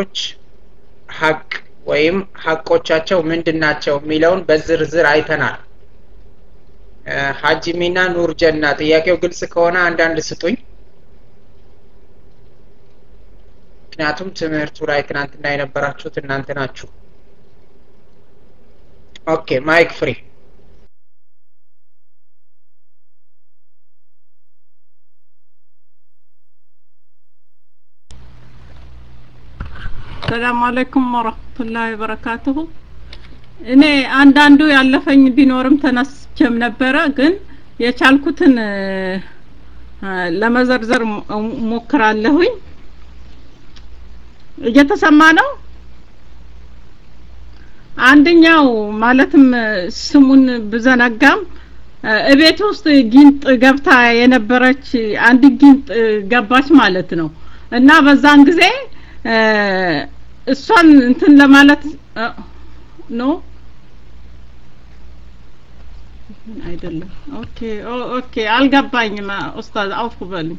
የወላጆች ሀቅ ወይም ሀቆቻቸው ምንድን ናቸው የሚለውን በዝርዝር አይተናል ሀጂሚና ኑር ጀና ጥያቄው ግልጽ ከሆነ አንዳንድ ስጡኝ ምክንያቱም ትምህርቱ ላይ ትናንትና የነበራችሁት እናንተ ናችሁ ኦኬ ማይክ ፍሪ ሰላም አለይኩም ወረህመቱላሂ ወበረካቱሁ እኔ አንዳንዱ ያለፈኝ ቢኖርም ተነስቼም ነበረ ግን የቻልኩትን ለመዘርዘር ሞክራለሁኝ እየተሰማ ነው አንደኛው ማለትም ስሙን ብዘነጋም እቤት ውስጥ ጊንጥ ገብታ የነበረች አንድ ጊንጥ ገባች ማለት ነው እና በዛን ጊዜ እሷን እንትን ለማለት ኖ አይደለም ኦኬ ኦኬ አልገባኝም ኡስታዝ አውፍ በሉኝ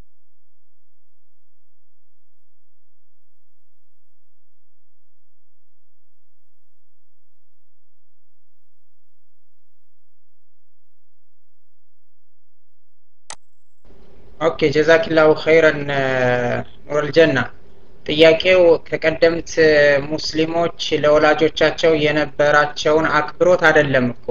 ኦኬ ጀዛኪላሁ ኸይረን ኑረል ጀና ጥያቄው ከቀደምት ሙስሊሞች ለወላጆቻቸው የነበራቸውን አክብሮት አይደለም እኮ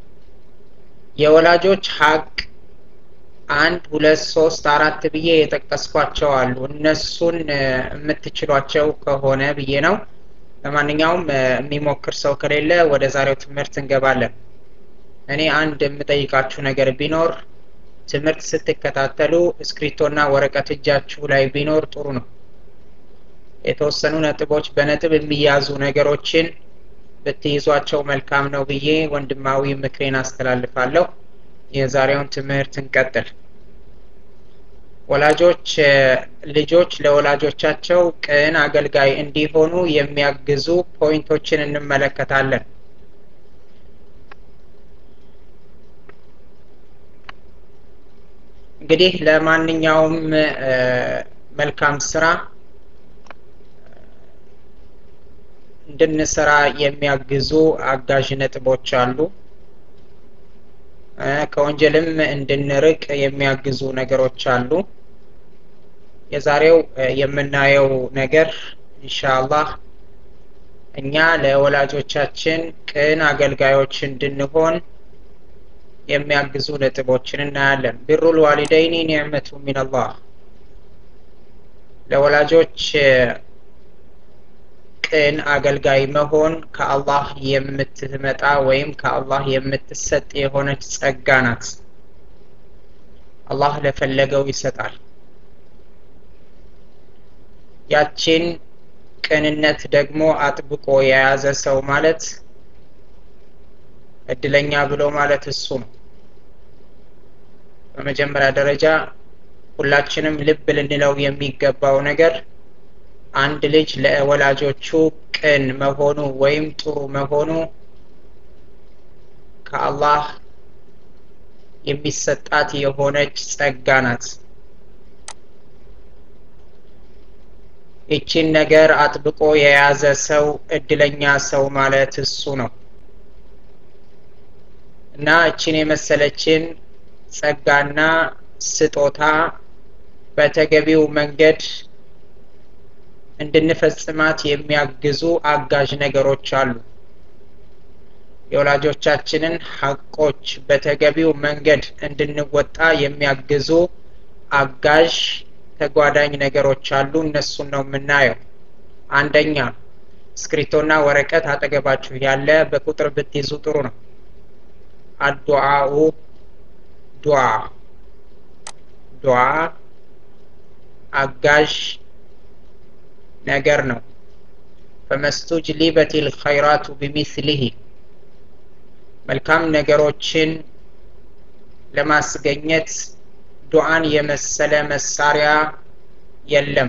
የወላጆች ሀቅ አንድ ሁለት ሶስት አራት ብዬ የጠቀስኳቸው አሉ እነሱን የምትችሏቸው ከሆነ ብዬ ነው ለማንኛውም የሚሞክር ሰው ከሌለ ወደ ዛሬው ትምህርት እንገባለን እኔ አንድ የምጠይቃችሁ ነገር ቢኖር ትምህርት ስትከታተሉ እስክሪቶና ወረቀት እጃችሁ ላይ ቢኖር ጥሩ ነው የተወሰኑ ነጥቦች በነጥብ የሚያዙ ነገሮችን ብትይዟቸው መልካም ነው ብዬ ወንድማዊ ምክሬን አስተላልፋለሁ የዛሬውን ትምህርት እንቀጥል ወላጆች ልጆች ለወላጆቻቸው ቅን አገልጋይ እንዲሆኑ የሚያግዙ ፖይንቶችን እንመለከታለን እንግዲህ ለማንኛውም መልካም ስራ እንድንሰራ የሚያግዙ አጋዥ ነጥቦች አሉ ከወንጀልም እንድንርቅ የሚያግዙ ነገሮች አሉ የዛሬው የምናየው ነገር ኢንሻአላህ እኛ ለወላጆቻችን ቅን አገልጋዮች እንድንሆን የሚያግዙ ነጥቦችን እናያለን ቢሩል ዋሊደይኒ ኒዕመቱ ሚንላህ ለወላጆች ቅን አገልጋይ መሆን ከአላህ የምትመጣ ወይም ከአላህ የምትሰጥ የሆነች ጸጋ ናት አላህ ለፈለገው ይሰጣል ያቺን ቅንነት ደግሞ አጥብቆ የያዘ ሰው ማለት እድለኛ ብሎ ማለት እሱ ነው በመጀመሪያ ደረጃ ሁላችንም ልብ ልንለው የሚገባው ነገር አንድ ልጅ ለወላጆቹ ቅን መሆኑ ወይም ጥሩ መሆኑ ከአላህ የሚሰጣት የሆነች ጸጋ ናት ይቺን ነገር አጥብቆ የያዘ ሰው እድለኛ ሰው ማለት እሱ ነው እና እችን የመሰለችን ጸጋና ስጦታ በተገቢው መንገድ እንድንፈጽማት የሚያግዙ አጋዥ ነገሮች አሉ የወላጆቻችንን ሀቆች በተገቢው መንገድ እንድንወጣ የሚያግዙ አጋዥ ተጓዳኝ ነገሮች አሉ እነሱን ነው የምናየው አንደኛ እስክሪቶና ወረቀት አጠገባችሁ ያለ በቁጥር ብትይዙ ጥሩ ነው አዱዓኡ ዱዓ ዱዓ አጋዥ ነገር ነው ፈመስቱጅሊበት ልኸይራቱ ቢሚስሊህ መልካም ነገሮችን ለማስገኘት ዱዓን የመሰለ መሳሪያ የለም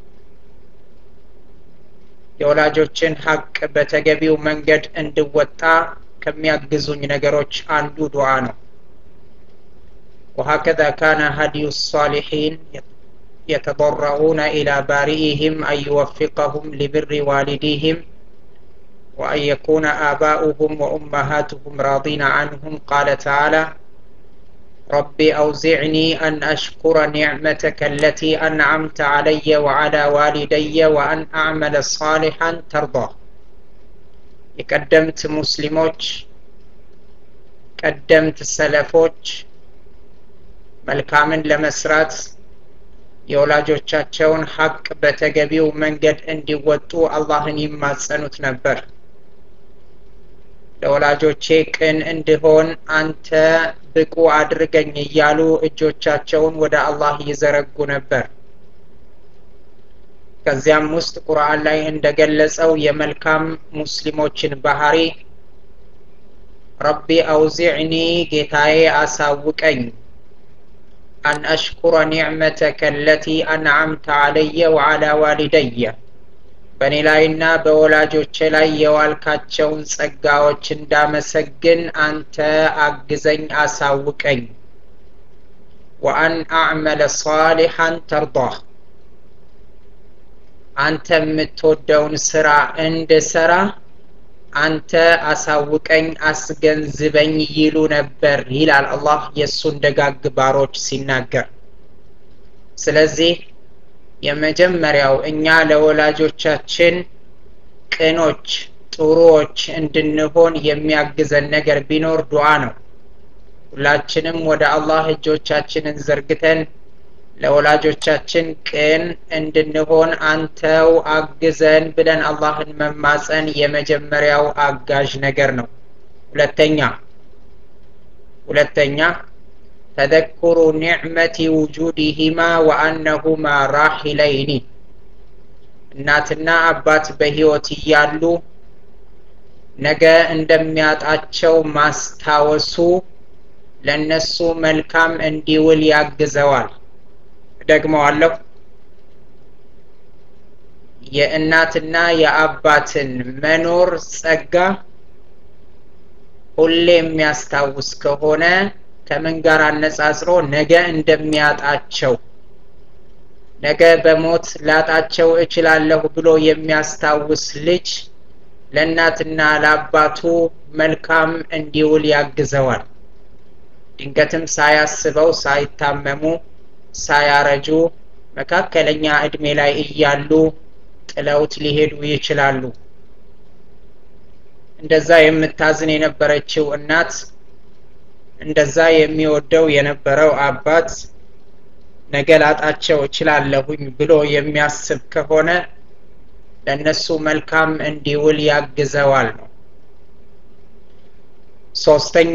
የወላጆችን ሀቅ በተገቢው መንገድ እንድወጣ ከሚያግዙኝ ነገሮች አንዱ ዱዓ ነው وهكذا كان هدي الصالحين يتضرعون إلى بارئهم أن يوفقهم لبر والديهم وأن يكون آباؤهم وأمهاتهم راضين عنهم قال تعالى رب أوزعني أن أشكر نعمتك التي أنعمت علي وعلى والدي وأن أعمل صالحا ترضاه የቀደምት ሙስሊሞች ቀደምት ሰለፎች መልካምን ለመስራት የወላጆቻቸውን ሀቅ በተገቢው መንገድ እንዲወጡ አላህን ይማጸኑት ነበር ለወላጆቼ ቅን እንድሆን አንተ ብቁ አድርገኝ እያሉ እጆቻቸውን ወደ አላህ ይዘረጉ ነበር ከዚያም ውስጥ ቁርአን ላይ እንደገለጸው የመልካም ሙስሊሞችን ባህሪ ረቢ አውዚዕኒ ጌታዬ አሳውቀኝ አን አሽኩረ ኒዕመተከ አለቲ አንዓምተ አለየ ወዓላ ዋሊደየ በእኔ ላይና በወላጆቼ ላይ የዋልካቸውን ጸጋዎች እንዳመሰግን አንተ አግዘኝ አሳውቀኝ ወአን አዕመለ ሳሊሐን ተርዳህ አንተ የምትወደውን ስራ እንድሰራ አንተ አሳውቀኝ አስገንዝበኝ ይሉ ነበር ይላል አላህ የእሱን ደጋግ ባሮች ሲናገር ስለዚህ የመጀመሪያው እኛ ለወላጆቻችን ቅኖች ጥሩዎች እንድንሆን የሚያግዘን ነገር ቢኖር ዱዓ ነው ሁላችንም ወደ አላህ እጆቻችንን ዘርግተን ለወላጆቻችን ቅን እንድንሆን አንተው አግዘን ብለን አላህን መማፀን የመጀመሪያው አጋዥ ነገር ነው ሁለተኛ ሁለተኛ ተذكሩ ኒዕመቲ ውጁድህማ ወአነሁማ ራሒለይኒ እናትና አባት በህይወት እያሉ ነገ እንደሚያጣቸው ማስታወሱ ለነሱ መልካም እንዲውል ያግዘዋል ደግመዋለሁ የእናትና የአባትን መኖር ጸጋ ሁሌ የሚያስታውስ ከሆነ ከምን ጋር አነጻጽሮ ነገ እንደሚያጣቸው ነገ በሞት ላጣቸው እችላለሁ ብሎ የሚያስታውስ ልጅ ለእናትና ለአባቱ መልካም እንዲውል ያግዘዋል ድንገትም ሳያስበው ሳይታመሙ ሳያረጁ መካከለኛ እድሜ ላይ እያሉ ጥለውት ሊሄዱ ይችላሉ እንደዛ የምታዝን የነበረችው እናት እንደዛ የሚወደው የነበረው አባት ነገ ላጣቸው እችላለሁኝ ብሎ የሚያስብ ከሆነ ለእነሱ መልካም እንዲውል ያግዘዋል ነው ሶስተኛ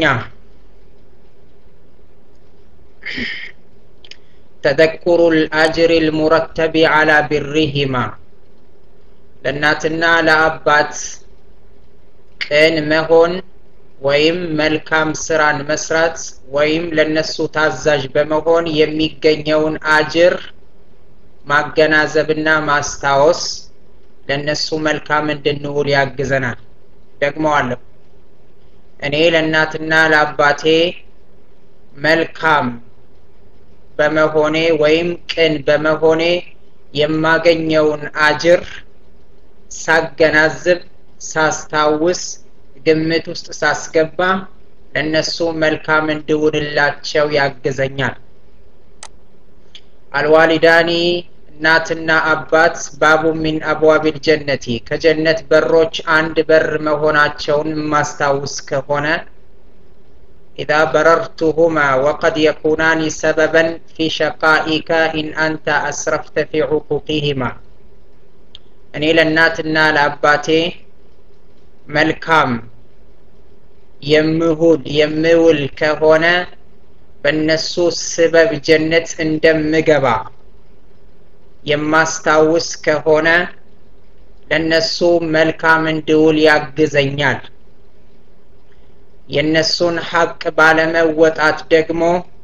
ተذكሩ الأجر المرتب على برهما ለእናትና ለአባት ቅን መሆን ወይም መልካም ስራን መስራት ወይም ለነሱ ታዛዥ በመሆን የሚገኘውን አጅር ማገናዘብና ማስታወስ ለነሱ መልካም እንድንውል ያግዘናል ደግመዋለሁ እኔ ለእናትና ለአባቴ መልካም በመሆኔ ወይም ቅን በመሆኔ የማገኘውን አጅር ሳገናዝብ ሳስታውስ ግምት ውስጥ ሳስገባ ለእነሱ መልካም እንድውልላቸው ያግዘኛል አልዋሊዳኒ እናትና አባት ባቡ ሚን አብዋቢል ጀነቲ ከጀነት በሮች አንድ በር መሆናቸውን የማስታውስ ከሆነ إذا بررتهما وقد يكونان سببا في شقائك إن أنت أسرفت في عقوقهما እኔ ለእናትና ለአባቴ መልካም የምሁል የምውል ከሆነ በእነሱ ስበብ ጀነት እንደምገባ የማስታውስ ከሆነ ለእነሱ መልካም እንድውል ያግዘኛል የእነሱን ሀቅ ባለመወጣት ደግሞ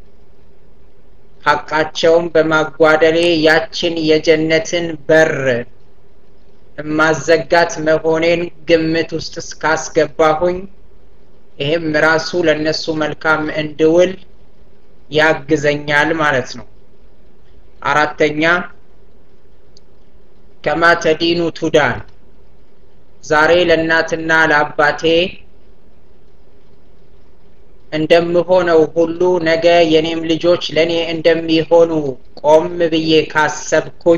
ሀቃቸውን በማጓደሌ ያችን የጀነትን በር ማዘጋት መሆኔን ግምት ውስጥ እስካስገባሁኝ ይህም ራሱ ለእነሱ መልካም እንድውል ያግዘኛል ማለት ነው አራተኛ ከማ ተዲኑ ቱዳን ዛሬ ለእናትና ለአባቴ እንደምሆነው ሁሉ ነገ የኔም ልጆች ለእኔ እንደሚሆኑ ቆም ብዬ ካሰብኩኝ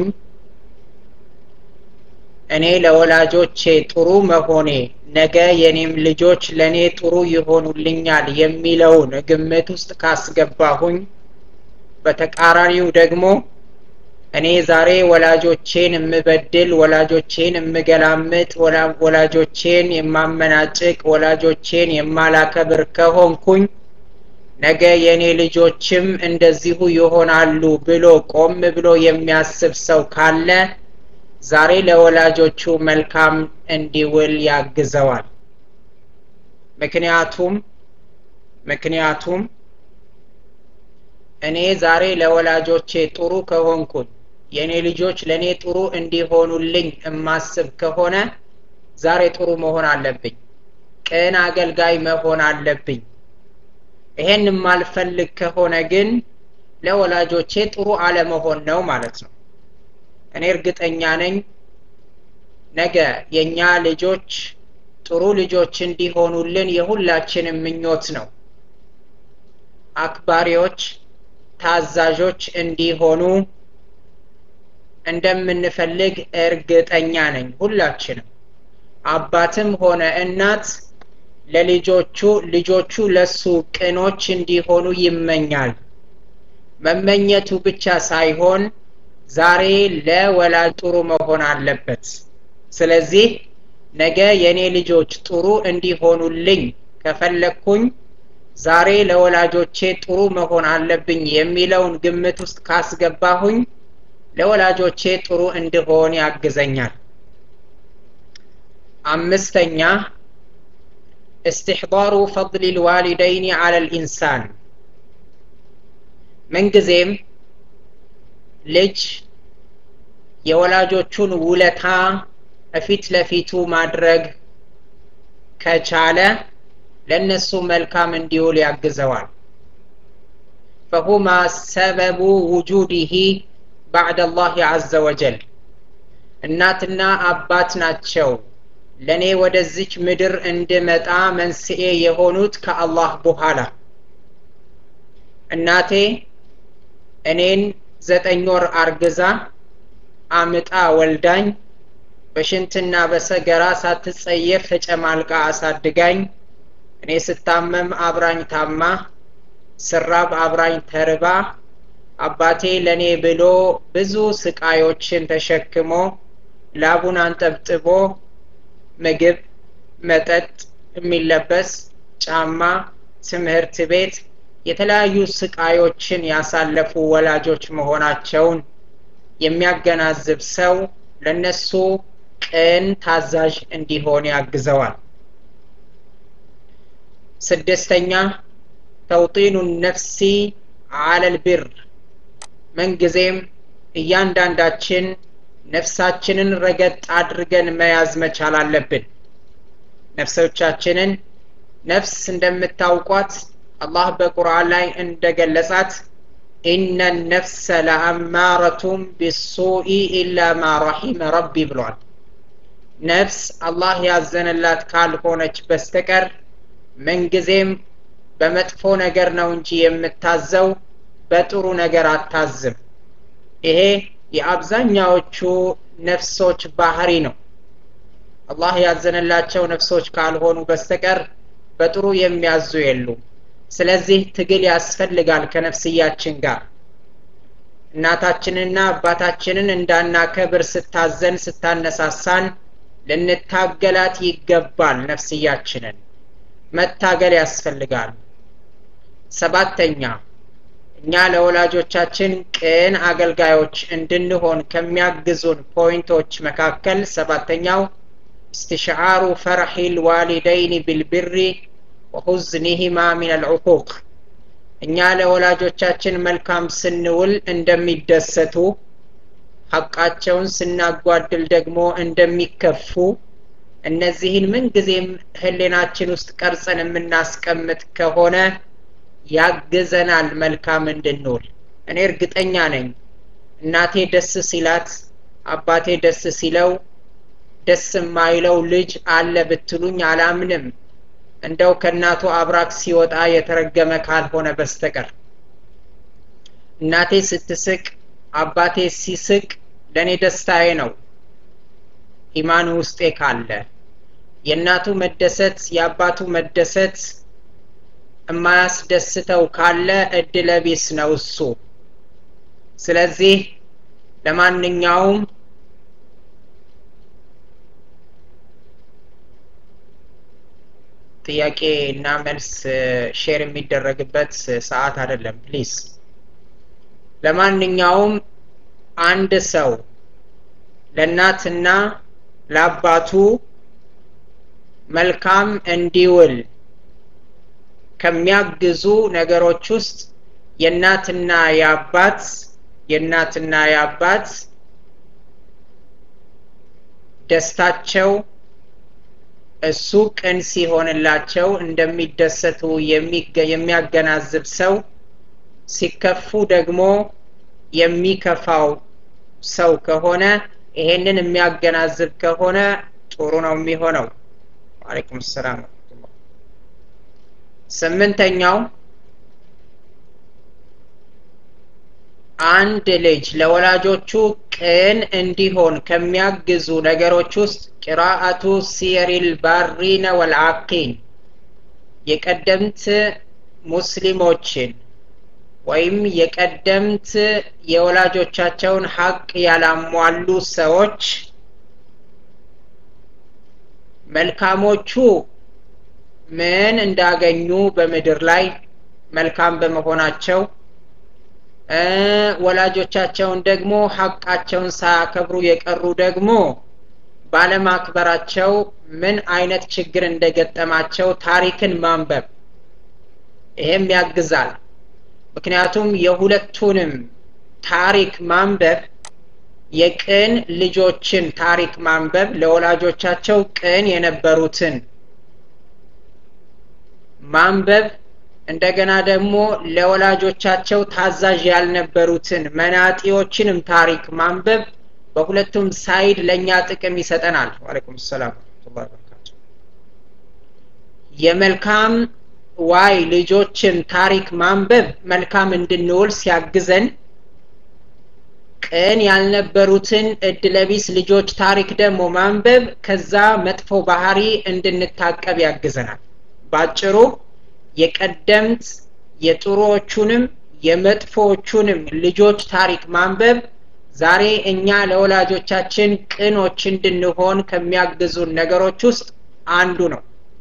እኔ ለወላጆቼ ጥሩ መሆኔ ነገ የኔም ልጆች ለእኔ ጥሩ ይሆኑልኛል የሚለውን ግምት ውስጥ ካስገባሁኝ በተቃራኒው ደግሞ እኔ ዛሬ ወላጆቼን የምበድል ወላጆቼን የምገላምጥ ወላጆቼን የማመናጭቅ ወላጆቼን የማላከብር ከሆንኩኝ ነገ የእኔ ልጆችም እንደዚሁ ይሆናሉ ብሎ ቆም ብሎ የሚያስብ ሰው ካለ ዛሬ ለወላጆቹ መልካም እንዲውል ያግዘዋል ምክንያቱም ምክንያቱም እኔ ዛሬ ለወላጆቼ ጥሩ ከሆንኩኝ የእኔ ልጆች ለእኔ ጥሩ እንዲሆኑልኝ እማስብ ከሆነ ዛሬ ጥሩ መሆን አለብኝ ቅን አገልጋይ መሆን አለብኝ ይሄን የማልፈልግ ከሆነ ግን ለወላጆቼ ጥሩ አለመሆን ነው ማለት ነው እኔ እርግጠኛ ነኝ ነገ የእኛ ልጆች ጥሩ ልጆች እንዲሆኑልን የሁላችንም ምኞት ነው አክባሪዎች ታዛዦች እንዲሆኑ እንደምንፈልግ እርግጠኛ ነኝ ሁላችንም አባትም ሆነ እናት ለልጆቹ ልጆቹ ለሱ ቅኖች እንዲሆኑ ይመኛል መመኘቱ ብቻ ሳይሆን ዛሬ ለወላጅ ጥሩ መሆን አለበት ስለዚህ ነገ የእኔ ልጆች ጥሩ እንዲሆኑልኝ ከፈለግኩኝ ዛሬ ለወላጆቼ ጥሩ መሆን አለብኝ የሚለውን ግምት ውስጥ ካስገባሁኝ ለወላጆቼ ጥሩ እንድሆን ያግዘኛል አምስተኛ استحضار فضل الوالدين على الإنسان ምንጊዜም ልጅ የወላጆቹን ውለታ እፊት ለፊቱ ማድረግ ከቻለ ለእነሱ መልካም እንዲውል ያግዘዋል ፈሁማ ሰበቡ ውጁዲህ ባዕድ አላህ አዘ ወጀል እናትና አባት ናቸው ለእኔ ወደዚች ምድር እንድመጣ መንስኤ የሆኑት ከአላህ በኋላ እናቴ እኔን ዘጠኝ ወር አርግዛ አምጣ ወልዳኝ በሽንትና በሰገራ ሳትጸየፍ ተጨማልቃ አሳድጋኝ እኔ ስታመም አብራኝ ታማ ስራብ አብራኝ ተርባ አባቴ ለእኔ ብሎ ብዙ ስቃዮችን ተሸክሞ ላቡን አንጠብጥቦ ምግብ መጠጥ የሚለበስ ጫማ ትምህርት ቤት የተለያዩ ስቃዮችን ያሳለፉ ወላጆች መሆናቸውን የሚያገናዝብ ሰው ለነሱ ቅን ታዛዥ እንዲሆን ያግዘዋል ስድስተኛ ተውጢኑ ነፍሲ አለል ቢር ምንጊዜም እያንዳንዳችን ነፍሳችንን ረገጥ አድርገን መያዝ መቻል አለብን ነፍሶቻችንን ነፍስ እንደምታውቋት አላህ በቁርአን ላይ እንደገለጻት ኢነ ነፍሰ ለአማረቱም ቢሱኢ ኢላ ማ ረሒመ ረቢ ብሏል ነፍስ አላህ ያዘነላት ካልሆነች በስተቀር ምንጊዜም በመጥፎ ነገር ነው እንጂ የምታዘው በጥሩ ነገር አታዝም ይሄ የአብዛኛዎቹ ነፍሶች ባህሪ ነው አላህ ያዘነላቸው ነፍሶች ካልሆኑ በስተቀር በጥሩ የሚያዙ የሉም ስለዚህ ትግል ያስፈልጋል ከነፍስያችን ጋር እናታችንና አባታችንን እንዳናከብር ስታዘን ስታነሳሳን ልንታገላት ይገባል ነፍስያችንን መታገል ያስፈልጋል ሰባተኛ እኛ ለወላጆቻችን ቅን አገልጋዮች እንድንሆን ከሚያግዙን ፖይንቶች መካከል ሰባተኛው استشعار فرح الوالدين بالبر ወሁዝኒሂማ ሚን አልዑቁቅ እኛ ለወላጆቻችን መልካም ስንውል እንደሚደሰቱ ሐቃቸውን ስናጓድል ደግሞ እንደሚከፉ እነዚህን ምንጊዜም ህሌናችን ውስጥ ቀርጸን የምናስቀምጥ ከሆነ ያግዘናል መልካም እንድንውል እኔ እርግጠኛ ነኝ እናቴ ደስ ሲላት አባቴ ደስ ሲለው ደስ የማይለው ልጅ አለ ብትሉኝ አላምንም እንደው ከእናቱ አብራክ ሲወጣ የተረገመ ካልሆነ በስተቀር እናቴ ስትስቅ አባቴ ሲስቅ ለእኔ ደስታዬ ነው ኢማን ውስጤ ካለ የእናቱ መደሰት የአባቱ መደሰት የማያስደስተው ካለ እድለቢስ ነው እሱ ስለዚህ ለማንኛውም ጥያቄ እና መልስ ሼር የሚደረግበት ሰዓት አይደለም ፕሊዝ ለማንኛውም አንድ ሰው ለእናትና ለአባቱ መልካም እንዲውል ከሚያግዙ ነገሮች ውስጥ የእናትና የአባት የእናትና የአባት ደስታቸው እሱ ቅን ሲሆንላቸው እንደሚደሰቱ የሚያገናዝብ ሰው ሲከፉ ደግሞ የሚከፋው ሰው ከሆነ ይሄንን የሚያገናዝብ ከሆነ ጥሩ ነው የሚሆነው ዋሌኩም ሰላም ስምንተኛው አንድ ልጅ ለወላጆቹ ቅን እንዲሆን ከሚያግዙ ነገሮች ውስጥ ቂራአቱ ሲሪል ባሪነ ወልአቂን የቀደምት ሙስሊሞችን ወይም የቀደምት የወላጆቻቸውን ሀቅ ያላሟሉ ሰዎች መልካሞቹ ምን እንዳገኙ በምድር ላይ መልካም በመሆናቸው ወላጆቻቸውን ደግሞ ሀቃቸውን ሳያከብሩ የቀሩ ደግሞ ባለማክበራቸው ምን አይነት ችግር እንደገጠማቸው ታሪክን ማንበብ ይሄም ያግዛል ምክንያቱም የሁለቱንም ታሪክ ማንበብ የቅን ልጆችን ታሪክ ማንበብ ለወላጆቻቸው ቅን የነበሩትን ማንበብ እንደገና ደግሞ ለወላጆቻቸው ታዛዥ ያልነበሩትን መናጢዎችንም ታሪክ ማንበብ በሁለቱም ሳይድ ለእኛ ጥቅም ይሰጠናል ዋለይኩም ሰላም በረካቱ የመልካም ዋይ ልጆችን ታሪክ ማንበብ መልካም እንድንውል ሲያግዘን ቅን ያልነበሩትን እድለቢስ ልጆች ታሪክ ደግሞ ማንበብ ከዛ መጥፎ ባህሪ እንድንታቀብ ያግዘናል ባጭሩ የቀደምት የጥሩዎቹንም የመጥፎዎቹንም ልጆች ታሪክ ማንበብ ዛሬ እኛ ለወላጆቻችን ቅኖች እንድንሆን ከሚያግዙን ነገሮች ውስጥ አንዱ ነው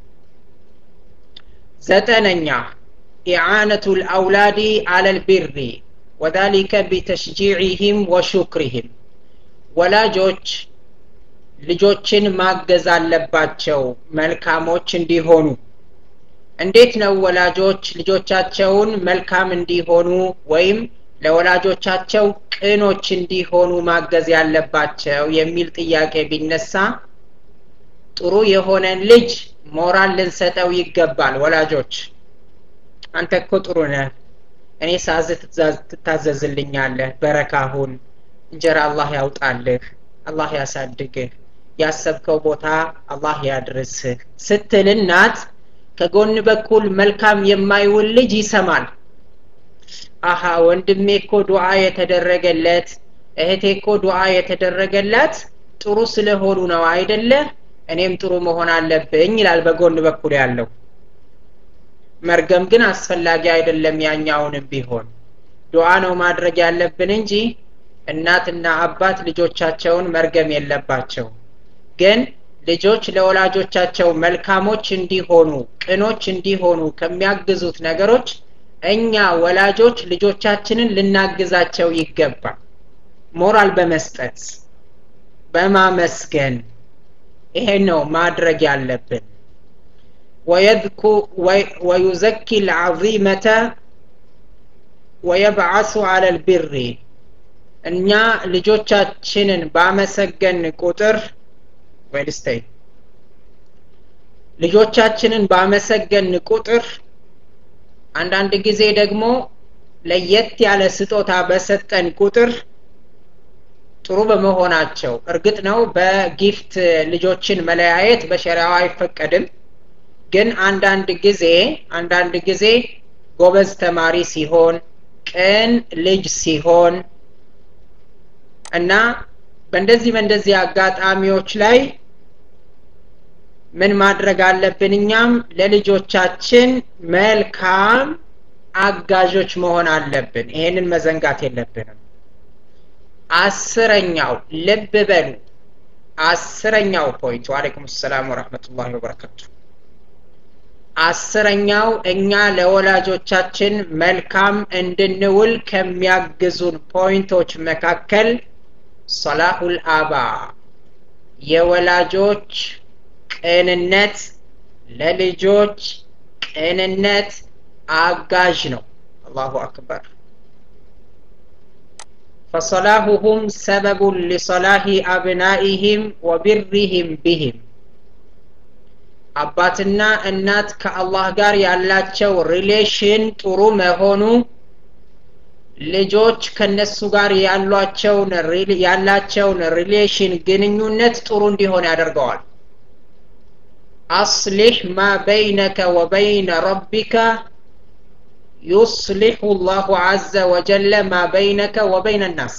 ዘጠነኛ ኢዓነቱ ልአውላዲ አለ ልቢሪ ወዛሊከ ቢተሽጂዕህም ወሹክሪህም ወላጆች ልጆችን ማገዝ አለባቸው መልካሞች እንዲሆኑ እንዴት ነው ወላጆች ልጆቻቸውን መልካም እንዲሆኑ ወይም ለወላጆቻቸው ቅኖች እንዲሆኑ ማገዝ ያለባቸው የሚል ጥያቄ ቢነሳ ጥሩ የሆነን ልጅ ሞራል ልንሰጠው ይገባል ወላጆች አንተ እኮ ጥሩ ነህ እኔ ሳዝ ትታዘዝልኛለህ በረካሁን እንጀራ አላህ ያውጣልህ አላህ ያሳድግህ ያሰብከው ቦታ አላህ ያድርስህ ስትል እናት ከጎን በኩል መልካም የማይውል ልጅ ይሰማል አሃ ወንድሜ እኮ ዱዓ የተደረገለት እህቴ እኮ ዱዓ የተደረገላት ጥሩ ስለሆኑ ነው አይደለ እኔም ጥሩ መሆን አለብኝ ይላል በጎን በኩል ያለው መርገም ግን አስፈላጊ አይደለም ያኛውንም ቢሆን ዱዓ ነው ማድረግ ያለብን እንጂ እናትና አባት ልጆቻቸውን መርገም የለባቸው ግን ልጆች ለወላጆቻቸው መልካሞች እንዲሆኑ ቅኖች እንዲሆኑ ከሚያግዙት ነገሮች እኛ ወላጆች ልጆቻችንን ልናግዛቸው ይገባል ሞራል በመስጠት በማመስገን ይሄ ነው ማድረግ ያለብን ወዩዘኪ ልዓዚመተ ወየብዓሱ አለ ልቢሪ እኛ ልጆቻችንን ባመሰገን ቁጥር ወይልስተይ ልጆቻችንን ባመሰገን ቁጥር አንዳንድ ጊዜ ደግሞ ለየት ያለ ስጦታ በሰጠን ቁጥር ጥሩ በመሆናቸው እርግጥ ነው በጊፍት ልጆችን መለያየት በሸሪያው አይፈቀድም ግን አንዳንድ ጊዜ አንዳንድ ጊዜ ጎበዝ ተማሪ ሲሆን ቅን ልጅ ሲሆን እና በእንደዚህ በእንደዚህ አጋጣሚዎች ላይ ምን ማድረግ አለብን እኛም ለልጆቻችን መልካም አጋዦች መሆን አለብን ይሄንን መዘንጋት የለብንም አስረኛው ልብ በሉ አስረኛው ፖይንት ዋሌኩም ሰላም ወረህመቱላሂ ወበረካቱ አስረኛው እኛ ለወላጆቻችን መልካም እንድንውል ከሚያግዙን ፖይንቶች መካከል ሰላሁል አባ የወላጆች ቅንነት ለልጆች ቅንነት አጋዥ ነው አላሁ አክበር فصلاحهم سبب لصلاح أبنائهم وبرهم بهم አባትና እናት ከአላህ ጋር ያላቸው ሪሌሽን ጥሩ መሆኑ ልጆች ከነሱ ጋር ያሏቸውን ያላቸውን ሪሌሽን ግንኙነት ጥሩ እንዲሆን ያደርገዋል አስሊሕ ማ በይነከ ወበይነ ረቢከ ዩስሊሑ ላሁ አዘ ወጀለ ማ በይነከ ወበይነ ናስ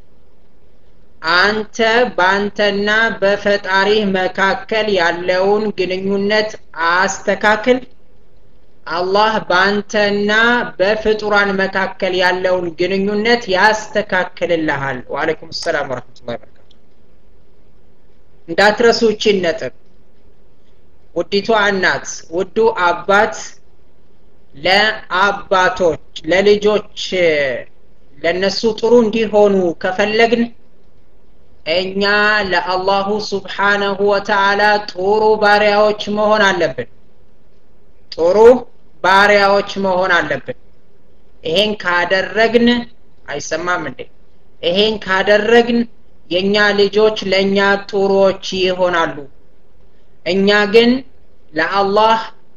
አንተ በአንተና በፈጣሪህ መካከል ያለውን ግንኙነት አስተካክል አላህ በአንተና በፍጡራን መካከል ያለውን ግንኙነት ያስተካክልልሃል ወአለይኩም ሰላም ወረህመቱላ በረካቱ እንዳትረሱ ይችን ነጥብ ውዲቷ እናት ውዱ አባት ለአባቶች ለልጆች ለነሱ ጥሩ እንዲሆኑ ከፈለግን እኛ ለአላሁ ስብሓነሁ ወተዓላ ጥሩ ባሪያዎች መሆን አለብን ጥሩ ባሪያዎች መሆን አለብን ይሄን ካደረግን አይሰማም እንዴ ይሄን ካደረግን የእኛ ልጆች ለእኛ ጥሩዎች ይሆናሉ እኛ ግን ለአላህ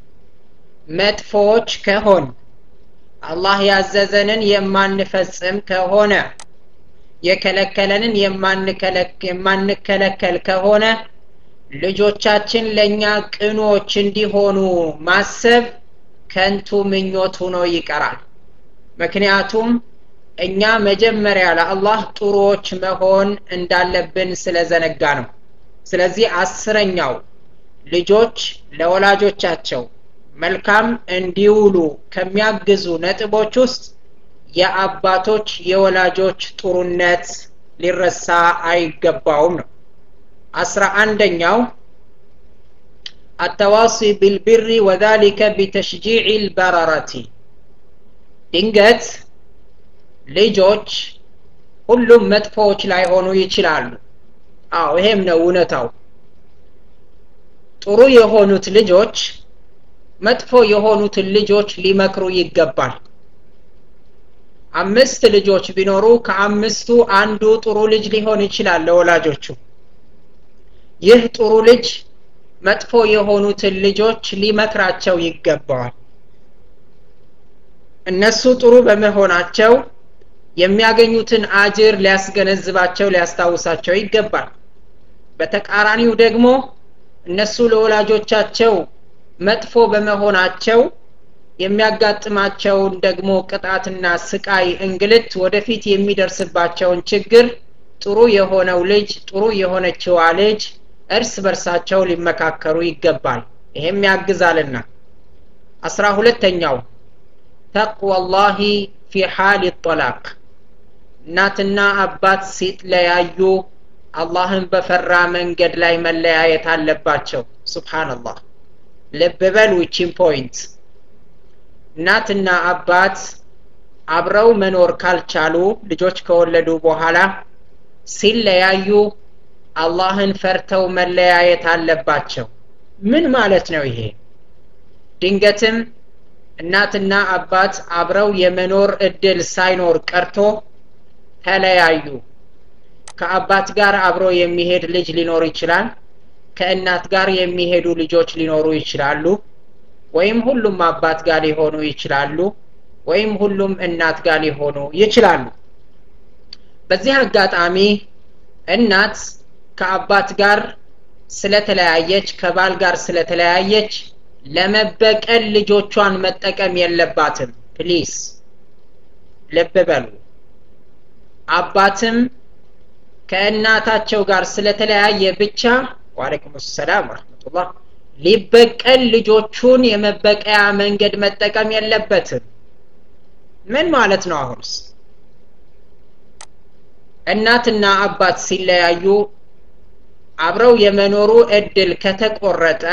መጥፎዎች ከሆን አላህ ያዘዘንን የማንፈጽም ከሆነ የከለከለንን የማንከለከል ከሆነ ልጆቻችን ለእኛ ቅኖች እንዲሆኑ ማሰብ ከንቱ ምኞት ሆኖ ይቀራል ምክንያቱም እኛ መጀመሪያ ለአላህ ጥሩዎች መሆን እንዳለብን ስለዘነጋ ነው ስለዚህ አስረኛው ልጆች ለወላጆቻቸው መልካም እንዲውሉ ከሚያግዙ ነጥቦች ውስጥ የአባቶች የወላጆች ጥሩነት ሊረሳ አይገባውም ነው አስራ አንደኛው አተዋሲ ቢልብሪ ወዛሊከ ቢተሽጂዕ ልበረረቲ ድንገት ልጆች ሁሉም መጥፎዎች ላይሆኑ ይችላሉ አዎ ይሄም ነው እውነታው ጥሩ የሆኑት ልጆች መጥፎ የሆኑትን ልጆች ሊመክሩ ይገባል አምስት ልጆች ቢኖሩ ከአምስቱ አንዱ ጥሩ ልጅ ሊሆን ይችላል ለወላጆቹ ይህ ጥሩ ልጅ መጥፎ የሆኑትን ልጆች ሊመክራቸው ይገባዋል እነሱ ጥሩ በመሆናቸው የሚያገኙትን አጅር ሊያስገነዝባቸው ሊያስታውሳቸው ይገባል በተቃራኒው ደግሞ እነሱ ለወላጆቻቸው መጥፎ በመሆናቸው የሚያጋጥማቸውን ደግሞ ቅጣትና ስቃይ እንግልት ወደፊት የሚደርስባቸውን ችግር ጥሩ የሆነው ልጅ ጥሩ የሆነችዋ ልጅ እርስ በርሳቸው ሊመካከሩ ይገባል ይሄም ያግዛልና አስራ ሁለተኛው ተቅዋላሂ ፊ ሓል ጠላቅ እናትና አባት ሲለያዩ አላህን በፈራ መንገድ ላይ መለያየት አለባቸው ስብሓንላህ ልብ በሉ ይቺን ፖይንት እናትና አባት አብረው መኖር ካልቻሉ ልጆች ከወለዱ በኋላ ሲለያዩ አላህን ፈርተው መለያየት አለባቸው ምን ማለት ነው ይሄ ድንገትም እናትና አባት አብረው የመኖር እድል ሳይኖር ቀርቶ ተለያዩ ከአባት ጋር አብሮ የሚሄድ ልጅ ሊኖር ይችላል ከእናት ጋር የሚሄዱ ልጆች ሊኖሩ ይችላሉ ወይም ሁሉም አባት ጋር ሊሆኑ ይችላሉ ወይም ሁሉም እናት ጋር ሊሆኑ ይችላሉ በዚህ አጋጣሚ እናት ከአባት ጋር ስለተለያየች ከባል ጋር ስለተለያየች ለመበቀል ልጆቿን መጠቀም የለባትም ፕሊስ ልብ በሉ አባትም ከእናታቸው ጋር ስለተለያየ ብቻ ዋለይኩም ሰላም ወረህመቱላህ ሊበቀል ልጆቹን የመበቀያ መንገድ መጠቀም የለበትም ምን ማለት ነው አሁንስ እናትና አባት ሲለያዩ አብረው የመኖሩ እድል ከተቆረጠ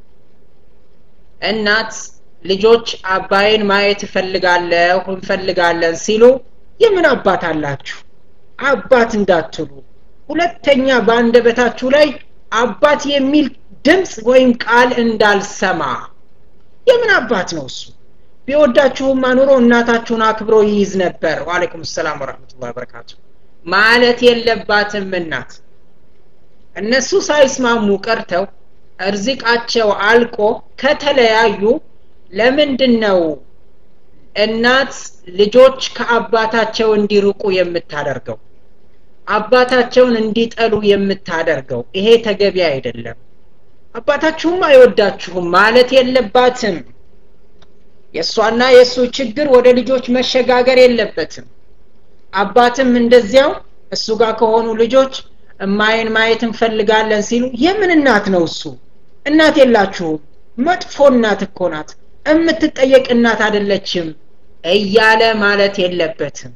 እናት ልጆች አባይን ማየት እፈልጋለሁ እንፈልጋለን ሲሉ የምን አባት አላችሁ አባት እንዳትሉ ሁለተኛ በአንደበታችሁ ላይ አባት የሚል ድምፅ ወይም ቃል እንዳልሰማ የምን አባት ነው እሱ ቢወዳችሁም አኑሮ እናታችሁን አክብሮ ይይዝ ነበር ዋለይኩም ሰላም ወረህመቱላ በረካቱ ማለት የለባትም እናት እነሱ ሳይስማሙ ቀርተው እርዚቃቸው አልቆ ከተለያዩ ለምንድን ነው እናት ልጆች ከአባታቸው እንዲርቁ የምታደርገው አባታቸውን እንዲጠሉ የምታደርገው ይሄ ተገቢ አይደለም አባታችሁም አይወዳችሁም ማለት የለባትም የእሷና የእሱ ችግር ወደ ልጆች መሸጋገር የለበትም አባትም እንደዚያው እሱ ጋር ከሆኑ ልጆች እማይን ማየት እንፈልጋለን ሲሉ የምን እናት ነው እሱ እናት የላችሁም መጥፎ እናት እኮ ናት የምትጠየቅ እናት አይደለችም እያለ ማለት የለበትም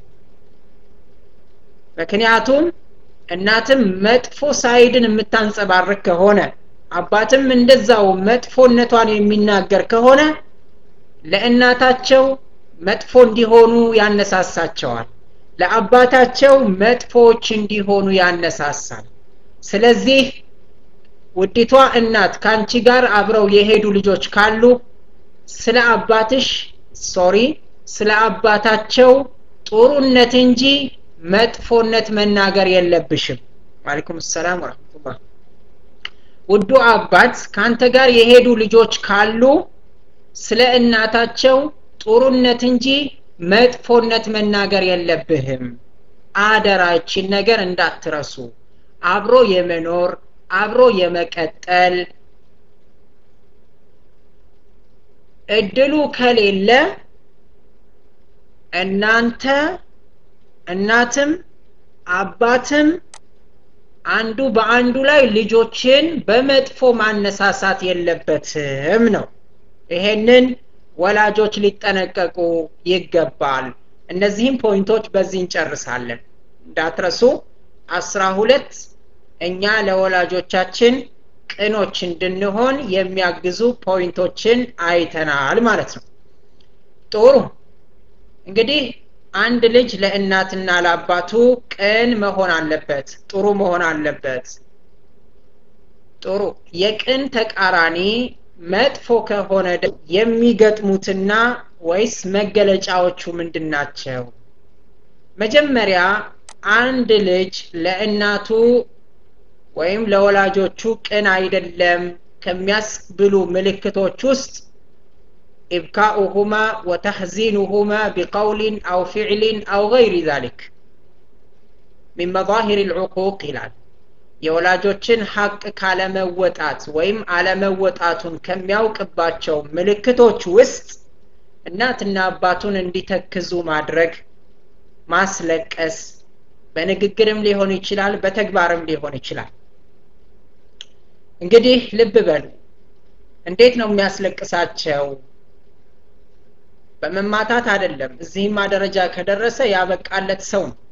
ምክንያቱም እናትም መጥፎ ሳይድን የምታንጸባርቅ ከሆነ አባትም እንደዛው መጥፎነቷን የሚናገር ከሆነ ለእናታቸው መጥፎ እንዲሆኑ ያነሳሳቸዋል ለአባታቸው መጥፎዎች እንዲሆኑ ያነሳሳል ስለዚህ ውዲቷ እናት ከአንቺ ጋር አብረው የሄዱ ልጆች ካሉ ስለ አባትሽ ሶሪ ስለ አባታቸው ጥሩነት እንጂ መጥፎነት መናገር የለብሽም ዋለይኩም ሰላም ወረህመቱላህ ውዱ አባት ከአንተ ጋር የሄዱ ልጆች ካሉ ስለ እናታቸው ጥሩነት እንጂ መጥፎነት መናገር የለብህም አደራችን ነገር እንዳትረሱ አብሮ የመኖር አብሮ የመቀጠል እድሉ ከሌለ እናንተ እናትም አባትም አንዱ በአንዱ ላይ ልጆችን በመጥፎ ማነሳሳት የለበትም ነው ይሄንን ወላጆች ሊጠነቀቁ ይገባል እነዚህም ፖይንቶች በዚህ እንጨርሳለን እንዳትረሱ አስራ ሁለት እኛ ለወላጆቻችን ቅኖች እንድንሆን የሚያግዙ ፖይንቶችን አይተናል ማለት ነው ጥሩ እንግዲህ አንድ ልጅ ለእናትና ለአባቱ ቅን መሆን አለበት ጥሩ መሆን አለበት ጥሩ የቅን ተቃራኒ መጥፎ ከሆነ የሚገጥሙትና ወይስ መገለጫዎቹ ምንድን ናቸው መጀመሪያ አንድ ልጅ ለእናቱ ወይም ለወላጆቹ ቅን አይደለም ከሚያስብሉ ምልክቶች ውስጥ إبكاؤهما وتحزينهما بقول أو فعل أو غير ذلك من مظاهر العقوق ይላል የወላጆችን ሐቅ ካለመወጣት ወይም አለመወጣቱን ከሚያውቅባቸው ምልክቶች ውስጥ እናትና አባቱን እንዲተክዙ ማድረግ ማስለቀስ በንግግርም ሊሆን ይችላል በተግባርም ሊሆን ይችላል እንግዲህ ልብ በሉ እንዴት ነው የሚያስለቅሳቸው በመማታት አይደለም እዚህማ ደረጃ ከደረሰ ያበቃለት ሰው ነው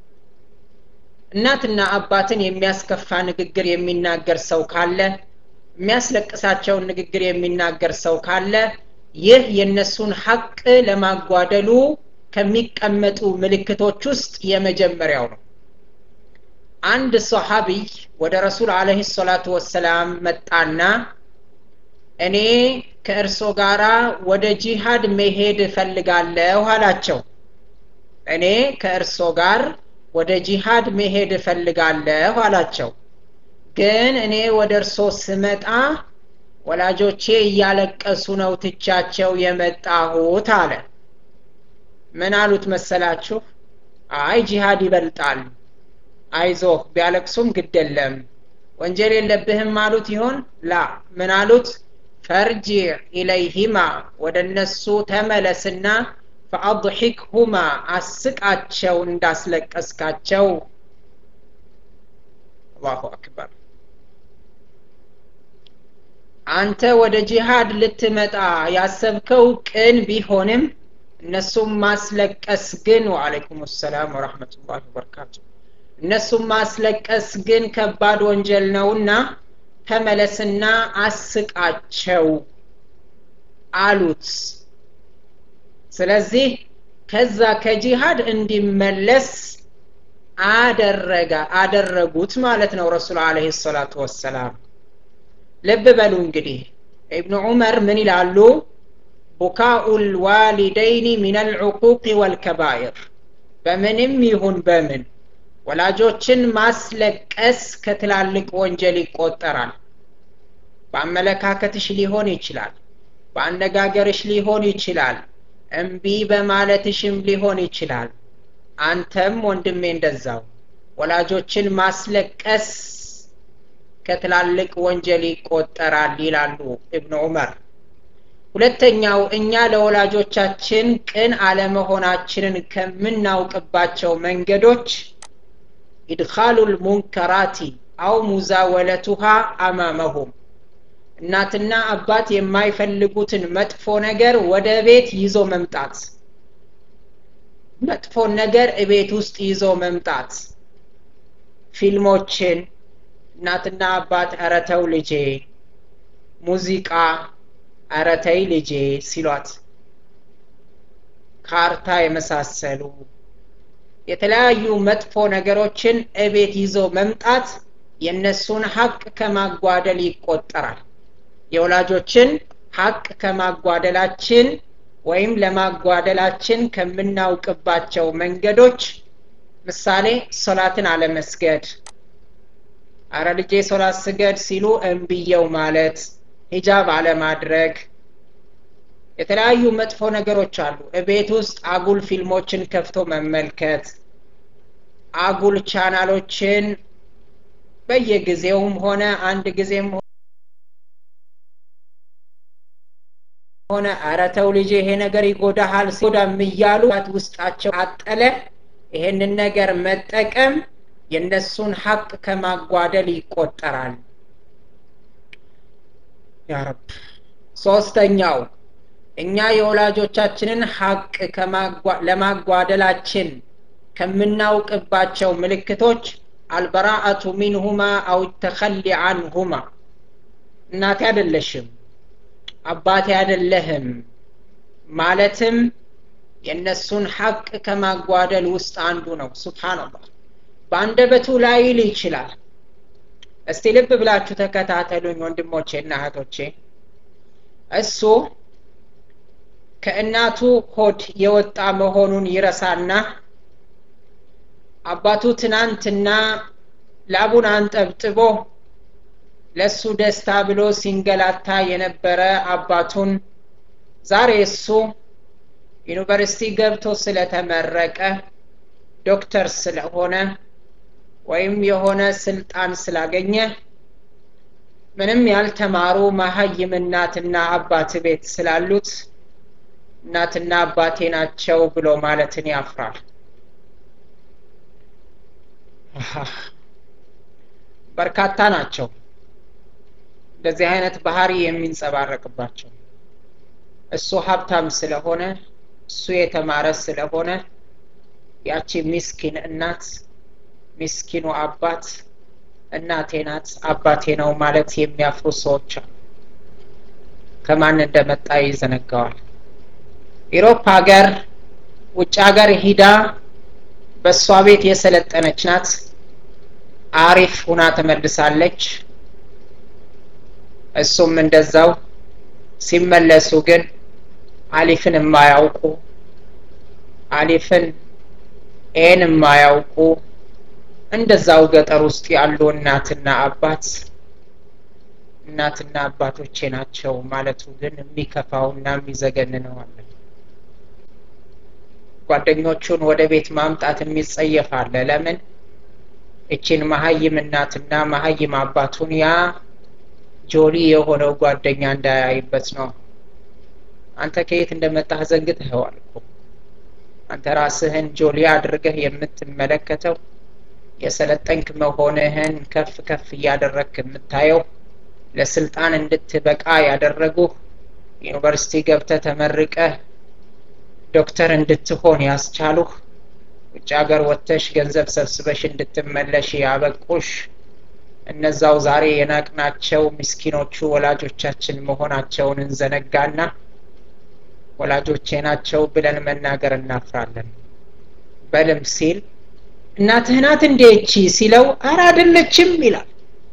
እናትና አባትን የሚያስከፋ ንግግር የሚናገር ሰው ካለ የሚያስለቅሳቸውን ንግግር የሚናገር ሰው ካለ ይህ የእነሱን ሐቅ ለማጓደሉ ከሚቀመጡ ምልክቶች ውስጥ የመጀመሪያው ነው አንድ ሰሃቢይ ወደ ረሱል አለህ ሰላቱ ወሰላም መጣና እኔ ከእርሶ ጋራ ወደ ጂሃድ መሄድ እፈልጋለሁ አላቸው እኔ ከእርሶ ጋር ወደ ጂሃድ መሄድ እፈልጋለሁ አላቸው ግን እኔ ወደ እርሶ ስመጣ ወላጆቼ እያለቀሱ ነው ትቻቸው የመጣሁት አለ ምን አሉት መሰላችሁ አይ ጂሃድ ይበልጣል አይዞህ ቢያለቅሱም ግድ የለም ወንጀል የለብህም አሉት ይሆን ላ ምን አሉት ፈርጂዕ ኢለይሂማ ወደ እነሱ ተመለስና ፈአضሒክሁማ አስቃቸው እንዳስለቀስካቸው አላሁ አክበር አንተ ወደ ጂሃድ ልትመጣ ያሰብከው ቅን ቢሆንም እነሱም ማስለቀስ ግን ወአለይኩም ሰላም ወረሕመቱላሂ ወበረካቱ እነሱም ማስለቀስ ግን ከባድ ወንጀል ነውና ተመለስና አስቃቸው አሉት ስለዚህ ከዛ ከጂሃድ እንዲመለስ አደረጋ አደረጉት ማለት ነው ረሱል አለህ ሰላቱ ወሰላም ልብ በሉ እንግዲህ ኢብኑ ዑመር ምን ይላሉ ቡካኡ ልዋሊደይኒ ምን አልዑቁቅ ወልከባይር በምንም ይሁን በምን ወላጆችን ማስለቀስ ከትላልቅ ወንጀል ይቆጠራል በአመለካከትሽ ሊሆን ይችላል በአነጋገርሽ ሊሆን ይችላል እምቢ በማለትሽም ሊሆን ይችላል አንተም ወንድሜ እንደዛው ወላጆችን ማስለቀስ ከትላልቅ ወንጀል ይቆጠራል ይላሉ እብኑ ዑመር ሁለተኛው እኛ ለወላጆቻችን ቅን አለመሆናችንን ከምናውቅባቸው መንገዶች ኢድኻሉ ልሙንከራቲ አው ሙዛወለቱሃ አማመሁም እናትና አባት የማይፈልጉትን መጥፎ ነገር ወደ ቤት ይዞ መምጣት መጥፎን ነገር እቤት ውስጥ ይዞ መምጣት ፊልሞችን እናትና አባት እረተው ልጄ ሙዚቃ እረተይ ልጄ ሲሏት ካርታ የመሳሰሉ የተለያዩ መጥፎ ነገሮችን እቤት ይዞ መምጣት የእነሱን ሀቅ ከማጓደል ይቆጠራል የወላጆችን ሀቅ ከማጓደላችን ወይም ለማጓደላችን ከምናውቅባቸው መንገዶች ምሳሌ ሶላትን አለመስገድ አረ ልጄ ሶላት ስገድ ሲሉ እምብየው ማለት ሂጃብ አለማድረግ የተለያዩ መጥፎ ነገሮች አሉ እቤት ውስጥ አጉል ፊልሞችን ከፍቶ መመልከት አጉል ቻናሎችን በየጊዜውም ሆነ አንድ ጊዜም ሆነ አረተው ልጅ ይሄ ነገር ይጎዳሃል ሲጎዳም እያሉ ውስጣቸው አጠለ ይሄንን ነገር መጠቀም የእነሱን ሀቅ ከማጓደል ይቆጠራል ያረብ ሶስተኛው እኛ የወላጆቻችንን ሀቅ ለማጓደላችን ከምናውቅባቸው ምልክቶች አልበራአቱ ሚንሁማ አው ተኸሊ አንሁማ እናቴ አይደለሽም አባቴ አይደለህም ማለትም የእነሱን ሀቅ ከማጓደል ውስጥ አንዱ ነው ሱብሓንላህ በአንደበቱ ላይል ይችላል እስቲ ልብ ብላችሁ ተከታተሉኝ ወንድሞቼ እና እህቶቼ እሱ ከእናቱ ሆድ የወጣ መሆኑን ይረሳና አባቱ ትናንትና ላቡን አንጠብጥቦ ለሱ ደስታ ብሎ ሲንገላታ የነበረ አባቱን ዛሬ እሱ ዩኒቨርሲቲ ገብቶ ስለተመረቀ ዶክተር ስለሆነ ወይም የሆነ ስልጣን ስላገኘ ምንም ያልተማሩ መሀይም እናትና አባት ቤት ስላሉት እናትና አባቴ ናቸው ብሎ ማለትን ያፍራል በርካታ ናቸው እንደዚህ አይነት ባህሪ የሚንጸባረቅባቸው እሱ ሀብታም ስለሆነ እሱ የተማረ ስለሆነ ያቺ ሚስኪን እናት ሚስኪኑ አባት እናቴ ናት አባቴ ነው ማለት የሚያፍሩ ሰዎች አሉ ከማን እንደመጣ ይዘነጋዋል ኢሮፕ ሀገር ውጭ ሀገር ሂዳ በእሷ ቤት የሰለጠነች ናት አሪፍ ሁና ተመልሳለች እሱም እንደዛው ሲመለሱ ግን አሊፍን የማያውቁ አሊፍን ኤን የማያውቁ እንደዛው ገጠር ውስጥ ያሉ እናትና አባት እናትና አባቶቼ ናቸው ማለቱ ግን የሚከፋውና የሚዘገንነው አለ ጓደኞቹን ወደ ቤት ማምጣት የሚጸየፍ አለ ለምን እችን መሀይም እናትና መሀይም አባቱን ያ ጆሊ የሆነው ጓደኛ እንዳያይበት ነው አንተ ከየት እንደመጣህ ዘንግተኸዋል እኮ አንተ ራስህን ጆሊ አድርገህ የምትመለከተው የሰለጠንክ መሆንህን ከፍ ከፍ እያደረግክ የምታየው ለስልጣን እንድትበቃ ያደረጉህ ዩኒቨርሲቲ ገብተህ ተመርቀህ ዶክተር እንድትሆን ያስቻሉህ ውጭ ሀገር ወጥተሽ ገንዘብ ሰብስበሽ እንድትመለሽ ያበቁሽ እነዛው ዛሬ የናቅናቸው ምስኪኖቹ ወላጆቻችን መሆናቸውን እንዘነጋና ወላጆቼ ናቸው ብለን መናገር እናፍራለን በልም ሲል እናትህ ናት እንዴ እቺ ሲለው አረ አይደለችም ይላል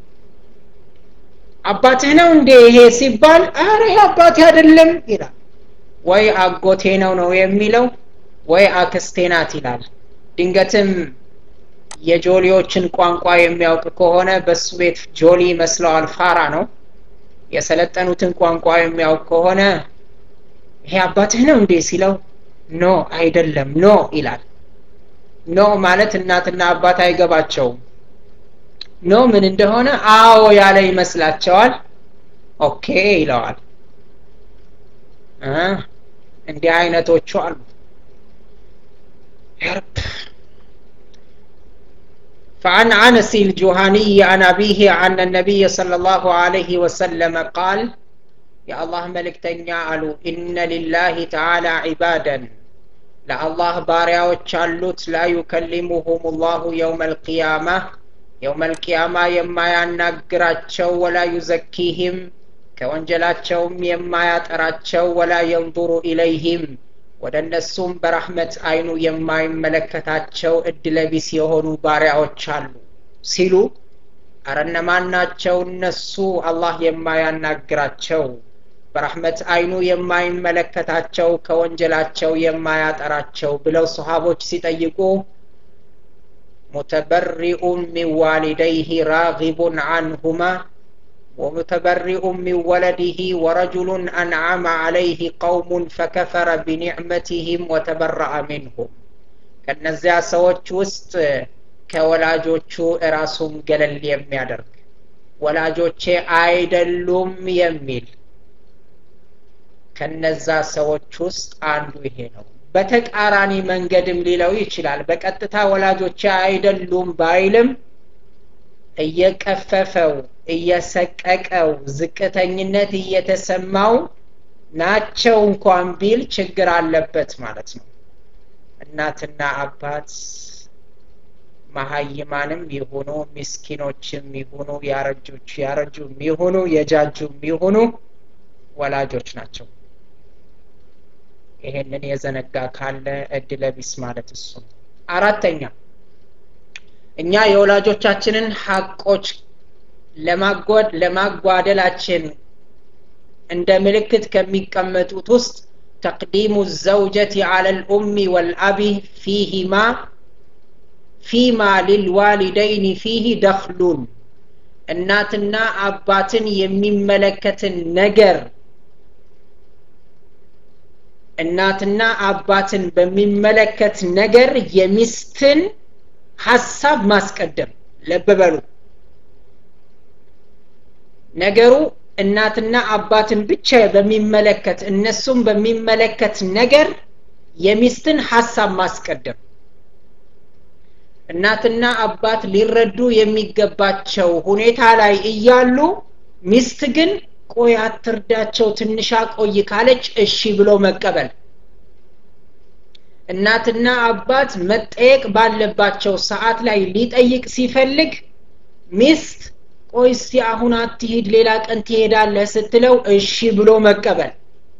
አባትህ ነው እንዴ ይሄ ሲባል አረ ይሄ አባቴ አይደለም ይላል ወይ አጎቴ ነው ነው የሚለው ወይ አክስቴ ናት ይላል ድንገትም የጆሊዎችን ቋንቋ የሚያውቅ ከሆነ በሱ ቤት ጆሊ መስለዋል ፋራ ነው የሰለጠኑትን ቋንቋ የሚያውቅ ከሆነ ይሄ አባትህ ነው እንዴ ሲለው ኖ አይደለም ኖ ይላል ኖ ማለት እናትና አባት አይገባቸውም ኖ ምን እንደሆነ አዎ ያለ ይመስላቸዋል ኦኬ ይለዋል እንዲህ አይነቶቹ አሉ يرب فعن عنس الجهني عن أبيه عن النبي صلى الله عليه وسلم قال يا الله ملك تنيا إن لله تعالى عبادا لا الله باريا وتشالوت لا يكلمهم الله يوم القيامة يوم القيامة يما ينقراتشو ولا يزكيهم كونجلاتشوم يما يتراتشو ولا ينظر إليهم ወደ እነሱም በራህመት አይኑ የማይመለከታቸው እድለቢስ የሆኑ ባሪያዎች አሉ ሲሉ አረ እነማን ናቸው እነሱ አላህ የማያናግራቸው በራህመት አይኑ የማይመለከታቸው ከወንጀላቸው የማያጠራቸው ብለው ሰሃቦች ሲጠይቁ ሙተበሪኡን ሚን ዋሊደይህ ራጊቡን አንሁማ ومتبرئ من ولده ورجل أنعم عليه قوم فكفر بنعمتهم وتبرأ منهم ከነዚያ ሰዎች ውስጥ ከወላጆቹ እራሱን ገለል የሚያደርግ ወላጆቼ አይደሉም የሚል ከነዛ ሰዎች ውስጥ አንዱ ይሄ ነው በተቃራኒ መንገድም ሊለው ይችላል በቀጥታ ወላጆቼ አይደሉም ባይልም እየቀፈፈው እየሰቀቀው ዝቅተኝነት እየተሰማው ናቸው እንኳን ቢል ችግር አለበት ማለት ነው እናትና አባት መሀይማንም ይሁኑ ምስኪኖችም ይሁኑ ያረጆች ያረጁም ይሁኑ የጃጁም ይሁኑ ወላጆች ናቸው ይሄንን የዘነጋ ካለ እድለቢስ ማለት እሱ ነው አራተኛ እኛ የወላጆቻችንን ሀቆች ለማጓደላችን እንደ ምልክት ከሚቀመጡት ውስጥ ተቅዲሙ ዘውጀት አለ ልኡሚ ወልአቢ ፊሂማ ፊማ ሊልዋሊደይን ፊህ ደክሉን እናትና አባትን የሚመለከትን ነገር እናትና አባትን በሚመለከት ነገር የሚስትን ሀሳብ ማስቀደም ለበበሉ ነገሩ እናትና አባትን ብቻ በሚመለከት እነሱም በሚመለከት ነገር የሚስትን ሀሳብ ማስቀደም እናትና አባት ሊረዱ የሚገባቸው ሁኔታ ላይ እያሉ ሚስት ግን ቆይ አትርዳቸው ትንሻ ቆይ ካለች እሺ ብሎ መቀበል እናትና አባት መጠየቅ ባለባቸው ሰዓት ላይ ሊጠይቅ ሲፈልግ ሚስት ቆይ እስቲ አሁን አትሂድ ሌላ ቀን ትሄዳለህ ስትለው እሺ ብሎ መቀበል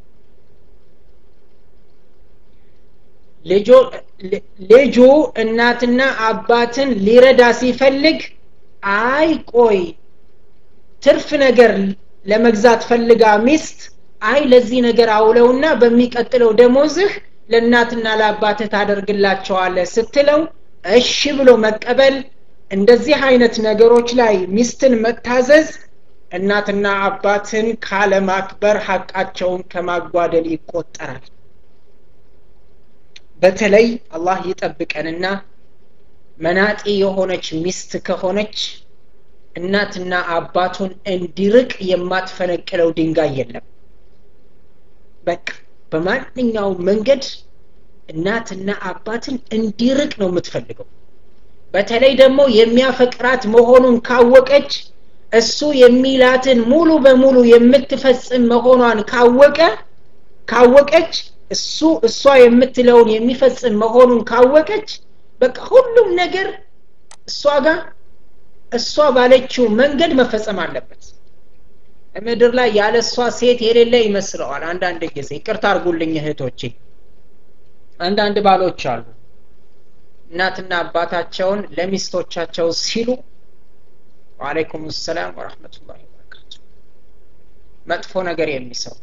ልጁ እናትና አባትን ሊረዳ ሲፈልግ አይ ቆይ ትርፍ ነገር ለመግዛት ፈልጋ ሚስት አይ ለዚህ ነገር አውለውና በሚቀጥለው ደሞዝህ ለእናትና ለአባትህ ታደርግላቸዋለህ ስትለው እሺ ብሎ መቀበል እንደዚህ አይነት ነገሮች ላይ ሚስትን መታዘዝ እናትና አባትን ካለማክበር ሀቃቸውን ከማጓደል ይቆጠራል በተለይ አላህ ይጠብቀንና መናጤ የሆነች ሚስት ከሆነች እናትና አባቱን እንዲርቅ የማትፈነቅለው ድንጋይ የለም በቃ በማንኛውም መንገድ እናትና አባትን እንዲርቅ ነው የምትፈልገው በተለይ ደግሞ የሚያፈቅራት መሆኑን ካወቀች እሱ የሚላትን ሙሉ በሙሉ የምትፈጽም መሆኗን ካወቀ ካወቀች እሱ እሷ የምትለውን የሚፈጽም መሆኑን ካወቀች በቃ ሁሉም ነገር እሷ ጋር እሷ ባለችው መንገድ መፈጸም አለበት ምድር ላይ ያለ እሷ ሴት የሌለ ይመስለዋል አንዳንድ ጊዜ ይቅርታ አርጉልኝ እህቶቼ አንዳንድ ባሎች አሉ እናትና አባታቸውን ለሚስቶቻቸው ሲሉ ወአለይኩም ሰላም ወረህመቱላሂ ወበረካቱ መጥፎ ነገር የሚሰሩ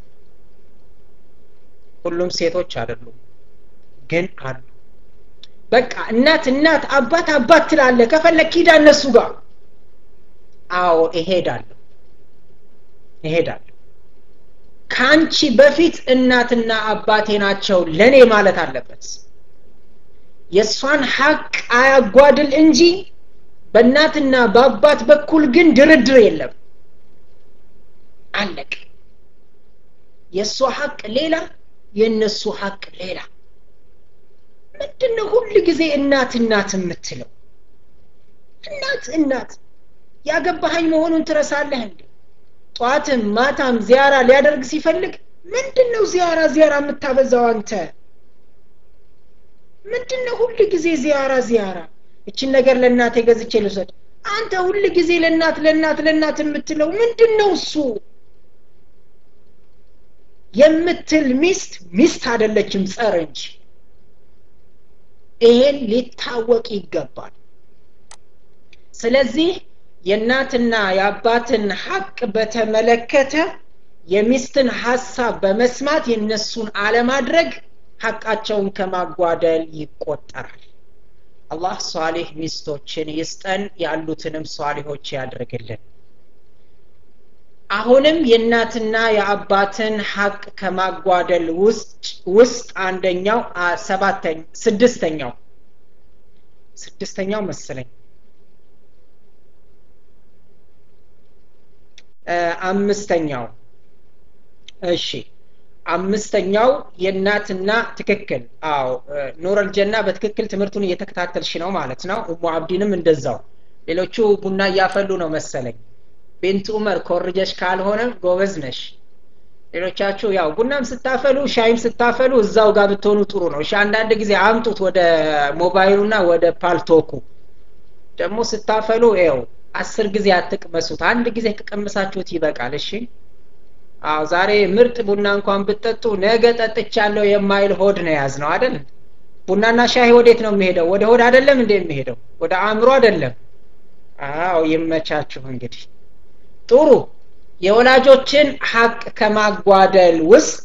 ሁሉም ሴቶች አይደሉም ግን አሉ በቃ እናት እናት አባት አባት ትላለ ከፈለግ ሂዳ እነሱ ጋር አዎ እሄዳለሁ እሄዳለሁ ከአንቺ በፊት እናትና አባቴ ናቸው ለእኔ ማለት አለበት የእሷን ሀቅ አያጓድል እንጂ በእናትና በአባት በኩል ግን ድርድር የለም አለቅ የእሷ ሀቅ ሌላ የእነሱ ሀቅ ሌላ ምንድነው ሁል ጊዜ እናት እናት የምትለው እናት እናት ያገባሃኝ መሆኑን ትረሳለህ እንዴ ጠዋትም ማታም ዚያራ ሊያደርግ ሲፈልግ ምንድን ነው ዚያራ ዚያራ የምታበዛው አንተ ምንድን ነው ሁል ጊዜ ዚያራ ዚያራ እችን ነገር ለእናቴ ገዝቼ ልውሰድ አንተ ሁል ጊዜ ለእናት ለእናት ለእናት የምትለው ምንድን ነው እሱ የምትል ሚስት ሚስት አደለችም ጸር እንጂ ይሄን ሊታወቅ ይገባል ስለዚህ የእናትና የአባትን ሀቅ በተመለከተ የሚስትን ሀሳብ በመስማት የነሱን አለማድረግ ሀቃቸውን ከማጓደል ይቆጠራል አላህ ሷሊህ ሚስቶችን ይስጠን ያሉትንም ሷሊሆች ያድርግልን አሁንም የእናትና የአባትን ሀቅ ከማጓደል ውስጥ ውስጥ አንደኛው ሰባተኛ ስድስተኛው ስድስተኛው መሰለኝ አምስተኛው እሺ አምስተኛው የእናትና ትክክል አዎ ኑረል ጀና በትክክል ትምህርቱን እየተከታተልሽ ነው ማለት ነው እሙ አብዲንም እንደዛው ሌሎቹ ቡና እያፈሉ ነው መሰለኝ ቤንት ኡመር ኮርጀሽ ካልሆነ ጎበዝ ነሽ ሌሎቻችሁ ያው ቡናም ስታፈሉ ሻይም ስታፈሉ እዛው ጋር ብትሆኑ ጥሩ ነው እሺ አንዳንድ ጊዜ አምጡት ወደ ሞባይሉና ወደ ፓልቶኩ ደግሞ ስታፈሉ ው አስር ጊዜ አትቅመሱት አንድ ጊዜ ከቀመሳችሁት ይበቃል እሺ አዎ ዛሬ ምርጥ ቡና እንኳን ብትጠጡ ነገ ጠጥቻለሁ የማይል ሆድ ነው ያዝ ነው አይደል ቡናና ሻይ ወዴት ነው የሚሄደው ወደ ሆድ አይደለም እንደ የሚሄደው ወደ አእምሮ አይደለም አዎ ይመቻችሁ እንግዲህ ጥሩ የወላጆችን ሀቅ ከማጓደል ውስጥ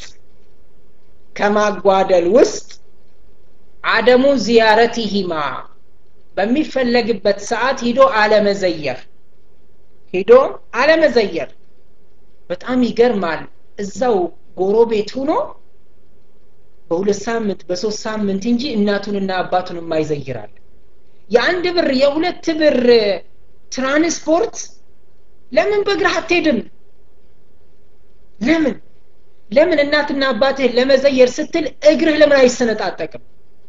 ከማጓደል ውስጥ አደሙ ዚያረቲሂማ በሚፈለግበት ሰዓት ሂዶ አለመዘየር ሂዶ አለመዘየር በጣም ይገርማል እዛው ጎረቤት ሁኖ በሁለት ሳምንት በሶስት ሳምንት እንጂ እናቱንና አባቱን የማይዘይራል የአንድ ብር የሁለት ብር ትራንስፖርት ለምን በእግርህ አትሄድም ለምን ለምን እናትና አባትህን ለመዘየር ስትል እግርህ ለምን አይሰነጣጠቅም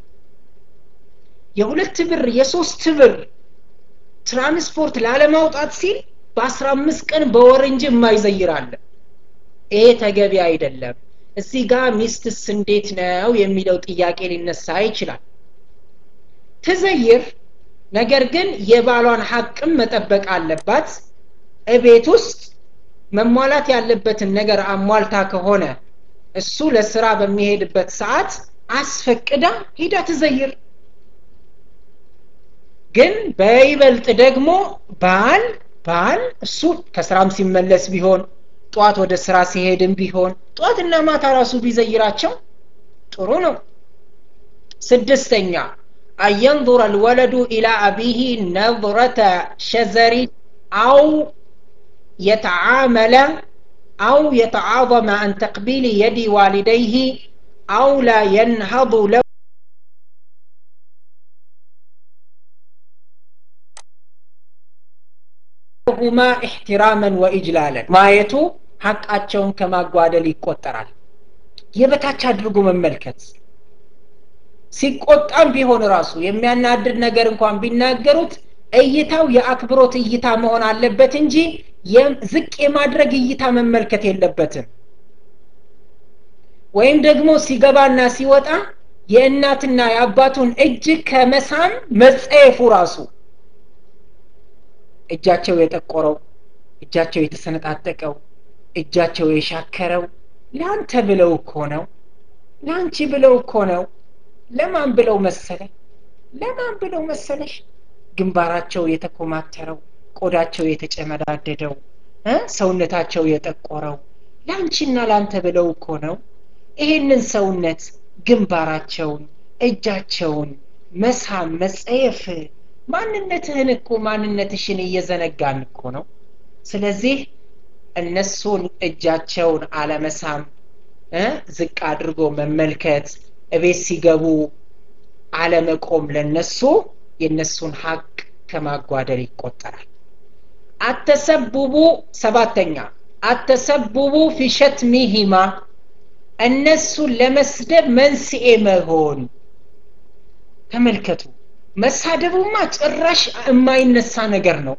የሁለት ብር የሶስት ብር ትራንስፖርት ላለማውጣት ሲል በአስራ አምስት ቀን በወር እንጂ የማይዘይራለ ይሄ ተገቢ አይደለም እዚህ ጋር ሚስትስ እንዴት ነው የሚለው ጥያቄ ሊነሳ ይችላል ትዘይር ነገር ግን የባሏን ሀቅም መጠበቅ አለባት እቤት ውስጥ መሟላት ያለበትን ነገር አሟልታ ከሆነ እሱ ለስራ በሚሄድበት ሰዓት አስፈቅዳ ሂዳ ትዘይር ግን በይበልጥ ደግሞ ባል ባል እሱ ከስራም ሲመለስ ቢሆን ጠዋት ወደ ስራ ሲሄድም ቢሆን ጠዋትና ማታ ራሱ ቢዘይራቸው ጥሩ ነው ስድስተኛ አየንظር الولد إلى أبيه نظرة شزر أو يتعامل أو يتعاظم عن تقبيل يد والديه أو لا ينهض له ለሁማ ኢሕትራመን ወኢጅላለን ማየቱ ሐቃቸውን ከማጓደል ይቆጠራል የበታች አድርጎ መመልከት ሲቆጣም ቢሆን ራሱ የሚያናድድ ነገር እንኳን ቢናገሩት እይታው የአክብሮት እይታ መሆን አለበት እንጂ ዝቅ የማድረግ እይታ መመልከት የለበትም ወይም ደግሞ ሲገባና ሲወጣ የእናትና የአባቱን እጅ ከመሳም መጸየፉ ራሱ እጃቸው የጠቆረው እጃቸው የተሰነጣጠቀው እጃቸው የሻከረው ለአንተ ብለው እኮ ነው ለአንቺ ብለው እኮ ነው ለማን ብለው መሰለ ለማን ብለው መሰለሽ ግንባራቸው የተኮማተረው ቆዳቸው የተጨመዳደደው ሰውነታቸው የጠቆረው ለአንቺና ለአንተ ብለው እኮ ነው ይሄንን ሰውነት ግንባራቸውን እጃቸውን መሳም መጸየፍ ማንነትህን እኮ ማንነትሽን እየዘነጋን እኮ ነው ስለዚህ እነሱን እጃቸውን አለመሳም ዝቅ አድርጎ መመልከት እቤት ሲገቡ አለመቆም ለነሱ የነሱን ሀቅ ከማጓደል ይቆጠራል አተሰቡቡ ሰባተኛ አተሰቡቡ ፊ ሸትሚሂማ እነሱን ለመስደብ መንስኤ መሆን ተመልከቱ መሳደቡማ ጭራሽ የማይነሳ ነገር ነው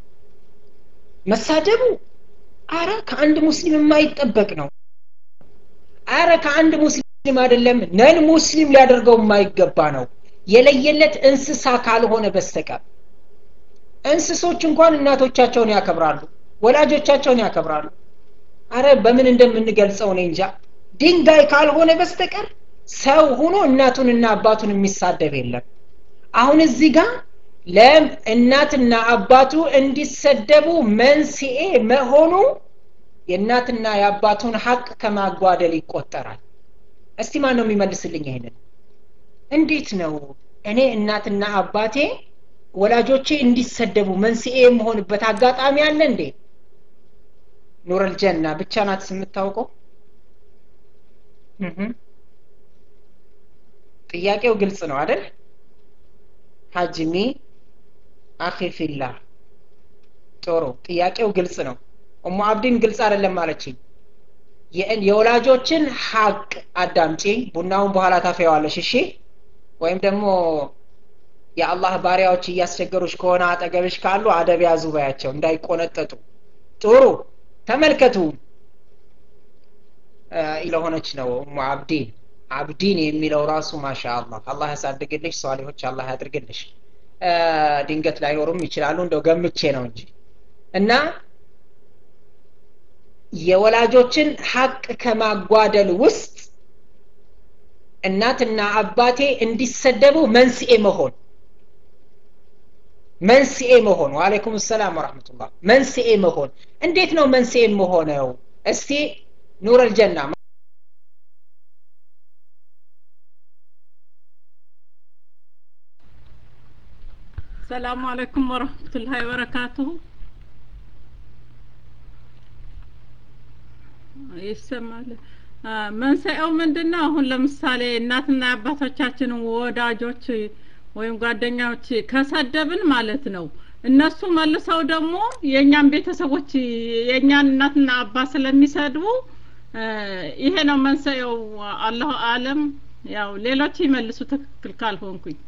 መሳደቡ አረ ከአንድ ሙስሊም የማይጠበቅ ነው አረ ከአንድ ሙስሊም አይደለም ነን ሙስሊም ሊያደርገው የማይገባ ነው የለየለት እንስሳ ካልሆነ በስተቀር እንስሶች እንኳን እናቶቻቸውን ያከብራሉ ወላጆቻቸውን ያከብራሉ አረ በምን እንደምንገልጸው እኔ እንጃ ድንጋይ ካልሆነ በስተቀር ሰው ሆኖ እናቱንና አባቱን የሚሳደብ የለም አሁን እዚህ ጋር ለእናትና አባቱ እንዲሰደቡ መንስኤ መሆኑ የእናትና የአባቱን ሀቅ ከማጓደል ይቆጠራል እስቲ ማን ነው የሚመልስልኝ ይሄንን እንዴት ነው እኔ እናትና አባቴ ወላጆቼ እንዲሰደቡ መንስኤ የመሆንበት አጋጣሚ አለ እንዴ ኑረል ጀና ብቻ ናት የምታውቀው ጥያቄው ግልጽ ነው አይደል ሀጅሚ አኺ ፊላህ ጥሩ ጥያቄው ግልጽ ነው እሙ አብዲን ግልጽ አይደለም ማለችኝ የወላጆችን ሀቅ አዳምጪ ቡናውን በኋላ ታፈዋለሽ እሺ ወይም ደግሞ የአላህ ባሪያዎች እያስቸገሩሽ ከሆነ አጠገብሽ ካሉ አደብ ያዙ ባያቸው እንዳይቆነጠጡ ጥሩ ተመልከቱ ለሆነች ነው እሙ አብዲን አብዲን የሚለው ራሱ ማሻ አላህ አላህ ያሳድግልሽ ሷሊሆች አላህ ያድርግልሽ ድንገት ላይኖሩም ይችላሉ እንደው ገምቼ ነው እንጂ እና የወላጆችን ሀቅ ከማጓደል ውስጥ እናትና አባቴ እንዲሰደቡ መንስኤ መሆን መንስኤ መሆን ዋሌይኩም ሰላም ወረሕመቱላህ መንስኤ መሆን እንዴት ነው መንስኤ መሆነው እስቲ ኑር አልጀና ሰላሙ አለይኩም ወረህመቱላሂ ወበረካቱሁ ይሰማል መንስኤው ምንድን ነው አሁን ለምሳሌ እናትና አባቶቻችንን ወዳጆች ወይም ጓደኛዎች ከሰደብን ማለት ነው እነሱ መልሰው ደግሞ የእኛን ቤተሰቦች የእኛን እናትና አባት ስለሚሰድቡ ይሄ ነው መንስኤው አላሁ አለም ያው ሌሎች ይመልሱ ትክክል ካልሆንኩኝ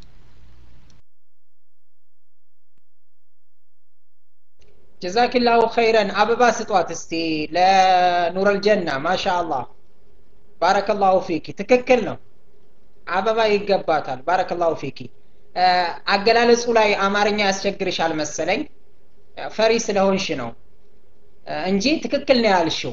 ጀዛኪላሁ ኸይረን አበባ ስጧት እስቲ ለኑረል ጀና ማሻ አላህ ባረከላሁ ፊኪ ትክክል ነው አበባ ይገባታል ባረከላሁ ፊኪ አገላለጹ ላይ አማርኛ ያስቸግርሻል መሰለኝ ፈሪ ስለሆንሽ ነው እንጂ ትክክል ነው ያልሽው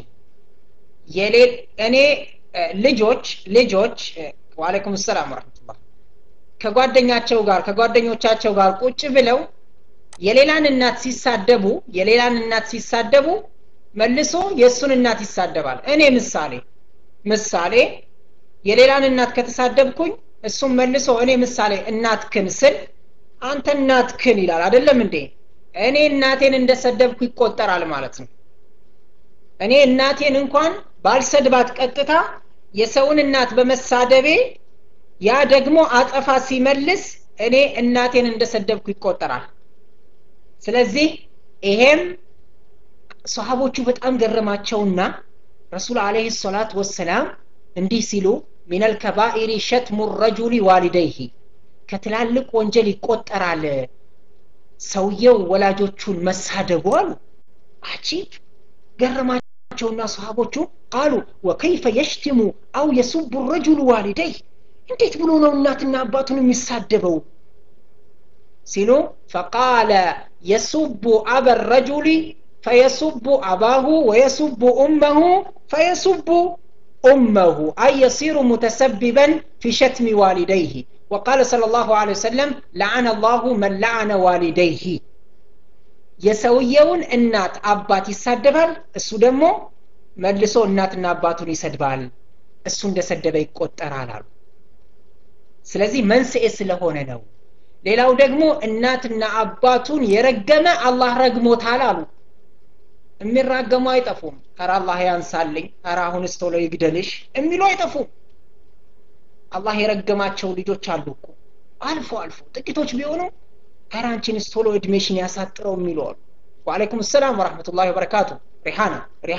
እኔ ልጆች ልጆች ዋሌኩም ሰላም ወረህመቱላህ ከጓደኛቸው ጋር ከጓደኞቻቸው ጋር ቁጭ ብለው የሌላን እናት ሲሳደቡ የሌላን እናት ሲሳደቡ መልሶ የእሱን እናት ይሳደባል እኔ ምሳሌ ምሳሌ የሌላን እናት ከተሳደብኩኝ እሱም መልሶ እኔ ምሳሌ እናትክን ስል አንተ እናትክን ይላል አይደለም እንዴ እኔ እናቴን እንደሰደብኩ ይቆጠራል ማለት ነው እኔ እናቴን እንኳን ባልሰድባት ቀጥታ የሰውን እናት በመሳደቤ ያ ደግሞ አጠፋ ሲመልስ እኔ እናቴን እንደሰደብኩ ይቆጠራል ስለዚህ ይሄም ሰሃቦቹ በጣም ገረማቸውና ረሱል አለህ ሰላት ወሰላም እንዲህ ሲሉ ሚነል ከባኢሪ ሸትሙ ረጁሊ ዋሊደይህ ከትላልቅ ወንጀል ይቆጠራል ሰውየው ወላጆቹን መሳደቡ አሉ አጂብ ገረማቸውና ሰሃቦቹ ቃሉ ወከይፈ የሽትሙ አው የሱቡ ረጁሉ ዋሊደይህ እንዴት ብሎ ነው እናትና አባቱን የሚሳደበው ሲሉ ፈቃለ የሱቡ አበ ረጁሊ ፈየሱቡ አባሁ ወየሱቡ ኡመሁ ፈየሱቡ أمه أي يصير متسببا في شتم والديه وقال صلى الله عليه وسلم لعن الله من لعن والديه የሰውየውን እናት አባት ይሳደባል እሱ ደግሞ መልሶ እናትና አባቱን ይሰድባል እሱ እንደሰደበ ይቆጠራል አሉ ስለዚህ መንስኤ ስለሆነ ነው ሌላው ደግሞ እናትና አባቱን የረገመ አላህ ረግሞታል አሉ የሚራገሙ አይጠፉም ኧረ አላህ ያንሳልኝ ኧረ አሁንስ ቶሎ ይግደልሽ የሚሉ አይጠፉም አላህ የረገማቸው ልጆች አሉ እኮ አልፎ አልፎ ጥቂቶች ቢሆኑ ኧረ አንቺንስ ቶሎ እድሜሽን ያሳጥረው የሚሉ አሉ ወአለይኩም ሰላም ወረሕመቱላሂ ወበረካቱ ሪሃና ሪሃ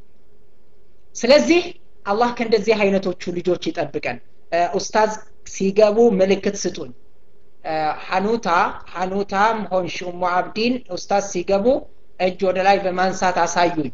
ስለዚህ አላህ ከእንደዚህ አይነቶቹ ልጆች ይጠብቀን ኡስታዝ ሲገቡ ምልክት ስጡኝ ሐኑታ ሐኑታም ሆንሽ ኡሙ አብዲን ኡስታዝ ሲገቡ እጅ ወደ ላይ በማንሳት አሳዩኝ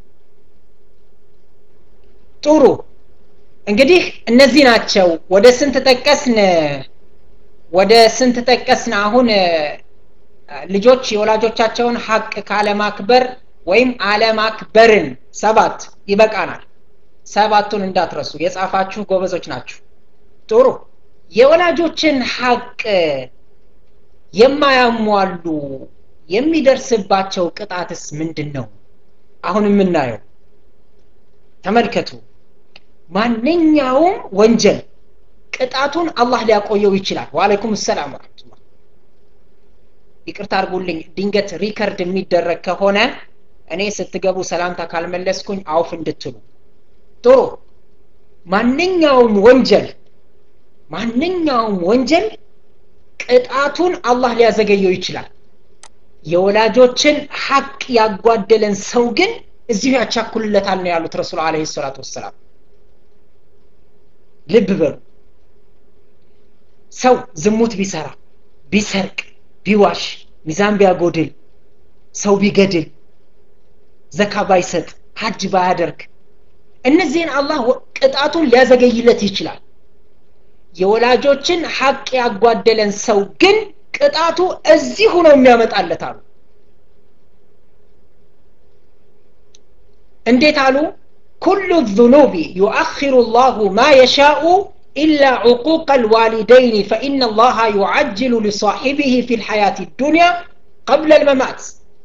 ጥሩ እንግዲህ እነዚህ ናቸው ወደ ስንት ጠቀስን ወደ ስንት ጠቀስን አሁን ልጆች የወላጆቻቸውን ሀቅ ካለማክበር ወይም አለማክበርን ሰባት ይበቃናል ሰባቱን እንዳትረሱ የጻፋችሁ ጎበዞች ናችሁ ጥሩ የወላጆችን ሀቅ የማያሟሉ የሚደርስባቸው ቅጣትስ ምንድን ነው አሁን የምናየው ተመልከቱ ማንኛውም ወንጀል ቅጣቱን አላህ ሊያቆየው ይችላል ወአለይኩም ሰላም ወረመቱላ ይቅርታ አርጉልኝ ድንገት ሪከርድ የሚደረግ ከሆነ እኔ ስትገቡ ሰላምታ ካልመለስኩኝ አውፍ እንድትሉ ጥሩ ማንኛውም ወንጀል ማንኛውም ወንጀል ቅጣቱን አላህ ሊያዘገየው ይችላል የወላጆችን ሀቅ ያጓደለን ሰው ግን እዚሁ ያቻኩልለታል ነው ያሉት ረሱል አለ ሰላቱ ወሰላም ልብ በሉ ሰው ዝሙት ቢሰራ ቢሰርቅ ቢዋሽ ሚዛን ቢያጎድል ሰው ቢገድል ዘካ ባይሰጥ ሀጅ ባያደርግ እነዚህን አላህ ቅጣቱን ሊያዘገይለት ይችላል የወላጆችን ሀቅ ያጓደለን ሰው ግን ቅጣቱ እዚሁ ነው የሚያመጣለት አሉ እንዴት አሉ ኩሉ ذኑቢ ዩአኪሩ ላሁ ማ የሻኡ ኢላ ዕቁቅ ልዋሊደይን ፈኢነ ላሃ ዩዓጅሉ ሊሳሒቢህ ፊ ልሐያት ዱንያ ቀብለ ልመማት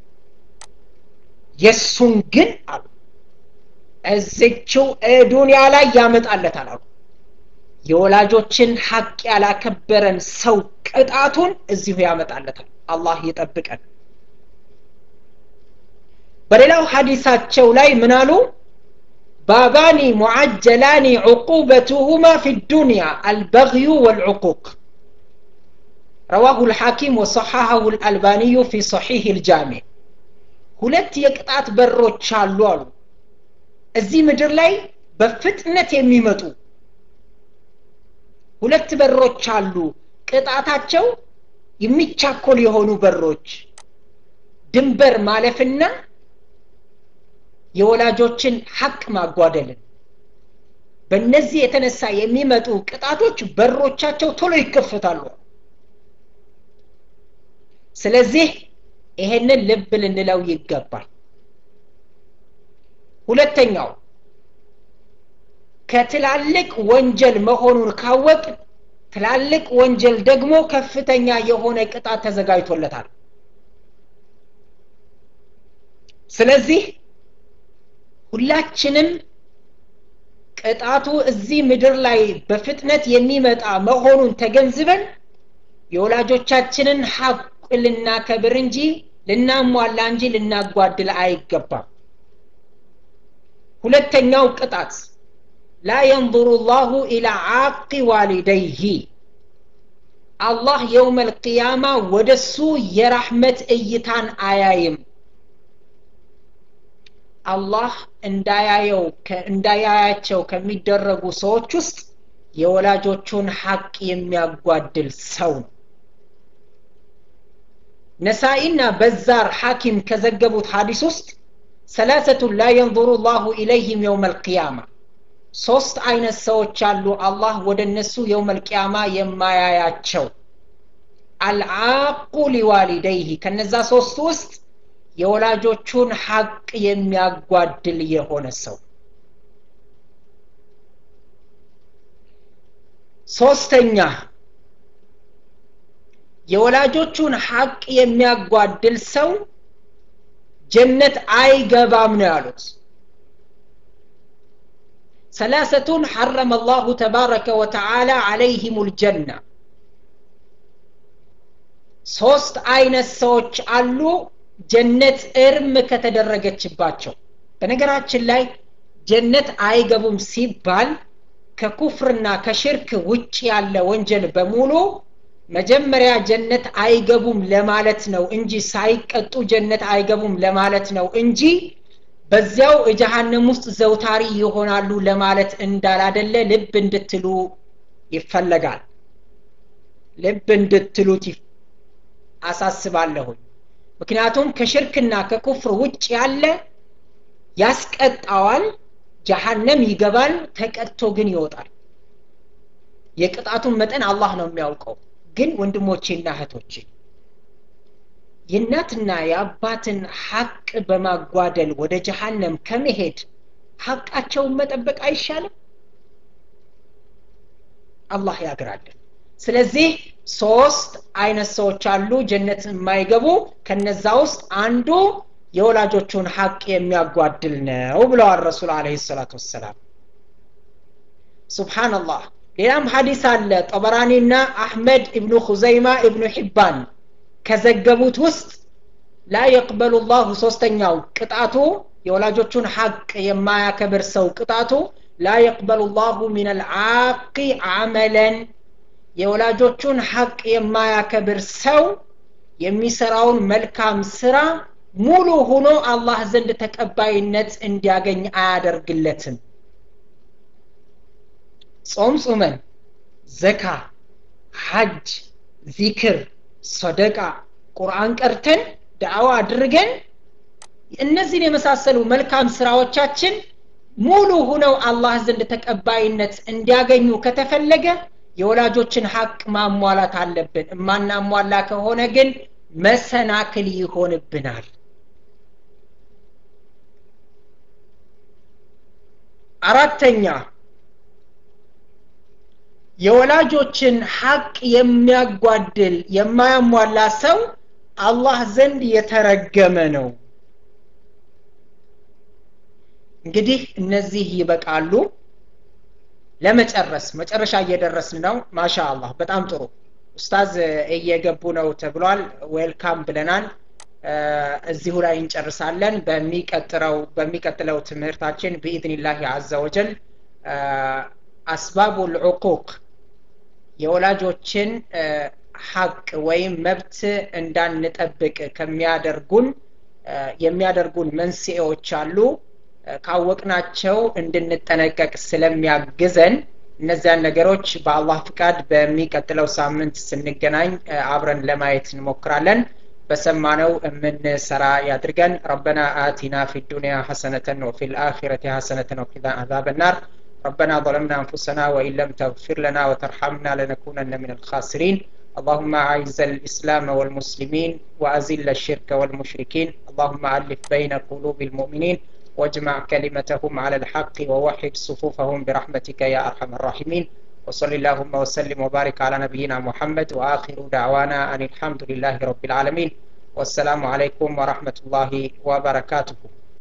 የእሱን ግን አሉ እዝችው ዱንያ ላይ ያመጣለታል አሉ የወላጆችን ሀቅ ያላከበረን ሰው ቅጣቱን እዚሁ ያመጣለታል አላህ ይጠብቀን በሌላው ሐዲሳቸው ላይ ምን አሉ ባባኒ ሙዓጀላኒ ዕቁበቱሁማ ፊ ዱንያ አልበግዩ ወልዕቁቅ ረዋሁ ልሐኪም ወሰሐሐሁ ልአልባኒዩ ፊ ሰሒህ ልጃሜ ሁለት የቅጣት በሮች አሉ አሉ እዚህ ምድር ላይ በፍጥነት የሚመጡ ሁለት በሮች አሉ ቅጣታቸው የሚቻኮል የሆኑ በሮች ድንበር ማለፍና የወላጆችን ሀቅ ማጓደልን በእነዚህ የተነሳ የሚመጡ ቅጣቶች በሮቻቸው ቶሎ ይከፈታሉ ስለዚህ ይሄንን ልብ ልንለው ይገባል ሁለተኛው ከትላልቅ ወንጀል መሆኑን ካወቅ ትላልቅ ወንጀል ደግሞ ከፍተኛ የሆነ ቅጣት ተዘጋጅቶለታል ስለዚህ ሁላችንም ቅጣቱ እዚህ ምድር ላይ በፍጥነት የሚመጣ መሆኑን ተገንዝበን የወላጆቻችንን ሀቅ ልናከብር እንጂ ልናሟላ እንጂ ልናጓድል አይገባም ሁለተኛው ቅጣት ላ የንظሩ ላሁ ኢላ ዓቂ ዋሊደይህ አላህ የውም ልቅያማ ወደሱ የራሕመት እይታን አያይም አላህ እንዳያየው እንዳያያቸው ከሚደረጉ ሰዎች ውስጥ የወላጆቹን ሐቅ የሚያጓድል ሰው ነው ነሳኢና በዛር ሐኪም ከዘገቡት ሐዲስ ውስጥ ሰላሰቱን ላ የንظሩ ላሁ ኢለይህም የውም አልቅያማ ሶስት አይነት ሰዎች አሉ አላህ ወደ እነሱ የውም አልቅያማ የማያያቸው አልዓቁ ሊዋሊደይህ ከነዛ ሶስት ውስጥ የወላጆቹን ሐቅ የሚያጓድል የሆነ ሰው ሶስተኛ የወላጆቹን ሐቅ የሚያጓድል ሰው ጀነት አይገባም ነው ያሉት ሰላሰቱን ሐረመ አላሁ ተባረከ ወተዓላ አለይህም ልጀና ሶስት አይነት ሰዎች አሉ ጀነት እርም ከተደረገችባቸው በነገራችን ላይ ጀነት አይገቡም ሲባል ከኩፍርና ከሽርክ ውጭ ያለ ወንጀል በሙሉ መጀመሪያ ጀነት አይገቡም ለማለት ነው እንጂ ሳይቀጡ ጀነት አይገቡም ለማለት ነው እንጂ በዚያው እጀሃነም ውስጥ ዘውታሪ ይሆናሉ ለማለት እንዳላደለ ልብ እንድትሉ ይፈለጋል ልብ እንድትሉት አሳስባለሁኝ ምክንያቱም ከሽርክና ከኩፍር ውጭ ያለ ያስቀጣዋል ጀሃነም ይገባል ተቀጥቶ ግን ይወጣል የቅጣቱን መጠን አላህ ነው የሚያውቀው ግን ወንድሞቼና እህቶቼ የእናትና የአባትን ሐቅ በማጓደል ወደ ጀሃነም ከመሄድ ሐቃቸውን መጠበቅ አይሻልም አላህ ያግራለን ስለዚህ ሶስት አይነት ሰዎች አሉ ጀነት የማይገቡ ከነዛ ውስጥ አንዱ የወላጆቹን ሐቅ የሚያጓድል ነው ብለዋል ረሱል አለ ሰላቱ ወሰላም ሱብሓንላህ ሌላም ሀዲስ አለ ጠበራኒና አሕመድ እብኑ ሁዘይማ እብኑ ሒባን ከዘገቡት ውስጥ ላ የቅበሉ ላሁ ሶስተኛው ቅጣቱ የወላጆቹን ሐቅ የማያከብር ሰው ቅጣቱ ላ የቅበሉ ላሁ ምን አልዓቂ አመለን የወላጆቹን ሐቅ የማያከብር ሰው የሚሰራውን መልካም ስራ ሙሉ ሆኖ አላህ ዘንድ ተቀባይነት እንዲያገኝ አያደርግለትም ጾም ጹመን ዘካ ሐጅ ዚክር ሰደቃ ቁርአን ቀርተን ዳዕዋ አድርገን እነዚህን የመሳሰሉ መልካም ስራዎቻችን ሙሉ ሁነው አላህ ዘንድ ተቀባይነት እንዲያገኙ ከተፈለገ የወላጆችን ሐቅ ማሟላት አለብን እማናሟላ ከሆነ ግን መሰናክል ይሆንብናል አራተኛ የወላጆችን ሐቅ የሚያጓድል የማያሟላ ሰው አላህ ዘንድ የተረገመ ነው እንግዲህ እነዚህ ይበቃሉ ለመጨረስ መጨረሻ እየደረስን ነው ማሻ አላህ በጣም ጥሩ ኡስታዝ እየገቡ ነው ተብሏል ዌልካም ብለናል እዚሁ ላይ እንጨርሳለን በሚቀጥለው በሚቀጥለው ትምህርታችን ብኢዝኒላህ አዘ ወጀል አስባቡ ልዑቁቅ የወላጆችን ሐቅ ወይም መብት እንዳንጠብቅ ከሚያደርጉን የሚያደርጉን መንስኤዎች አሉ ካወቅናቸው እንድንጠነቀቅ ስለሚያግዘን እነዚያን ነገሮች በአላህ ፍቃድ በሚቀጥለው ሳምንት ስንገናኝ አብረን ለማየት እንሞክራለን በሰማነው የምንሰራ ያድርገን ረበና አቲና ፊ ዱንያ ሐሰነተን ወፊ ልአኪረቲ ሐሰነተን ወቂና አዛብ ናር ربنا ظلمنا أنفسنا وإن لم تغفر لنا وترحمنا لنكونن من الخاسرين اللهم أعز الإسلام والمسلمين وأذل الشرك والمشركين اللهم ألف بين قلوب المؤمنين واجمع كلمتهم على الحق ووحد صفوفهم برحمتك يا أرحم الراحمين وصل اللهم وسلم وبارك على نبينا محمد وآخر دعوانا أن الحمد لله رب العالمين والسلام عليكم ورحمة الله وبركاته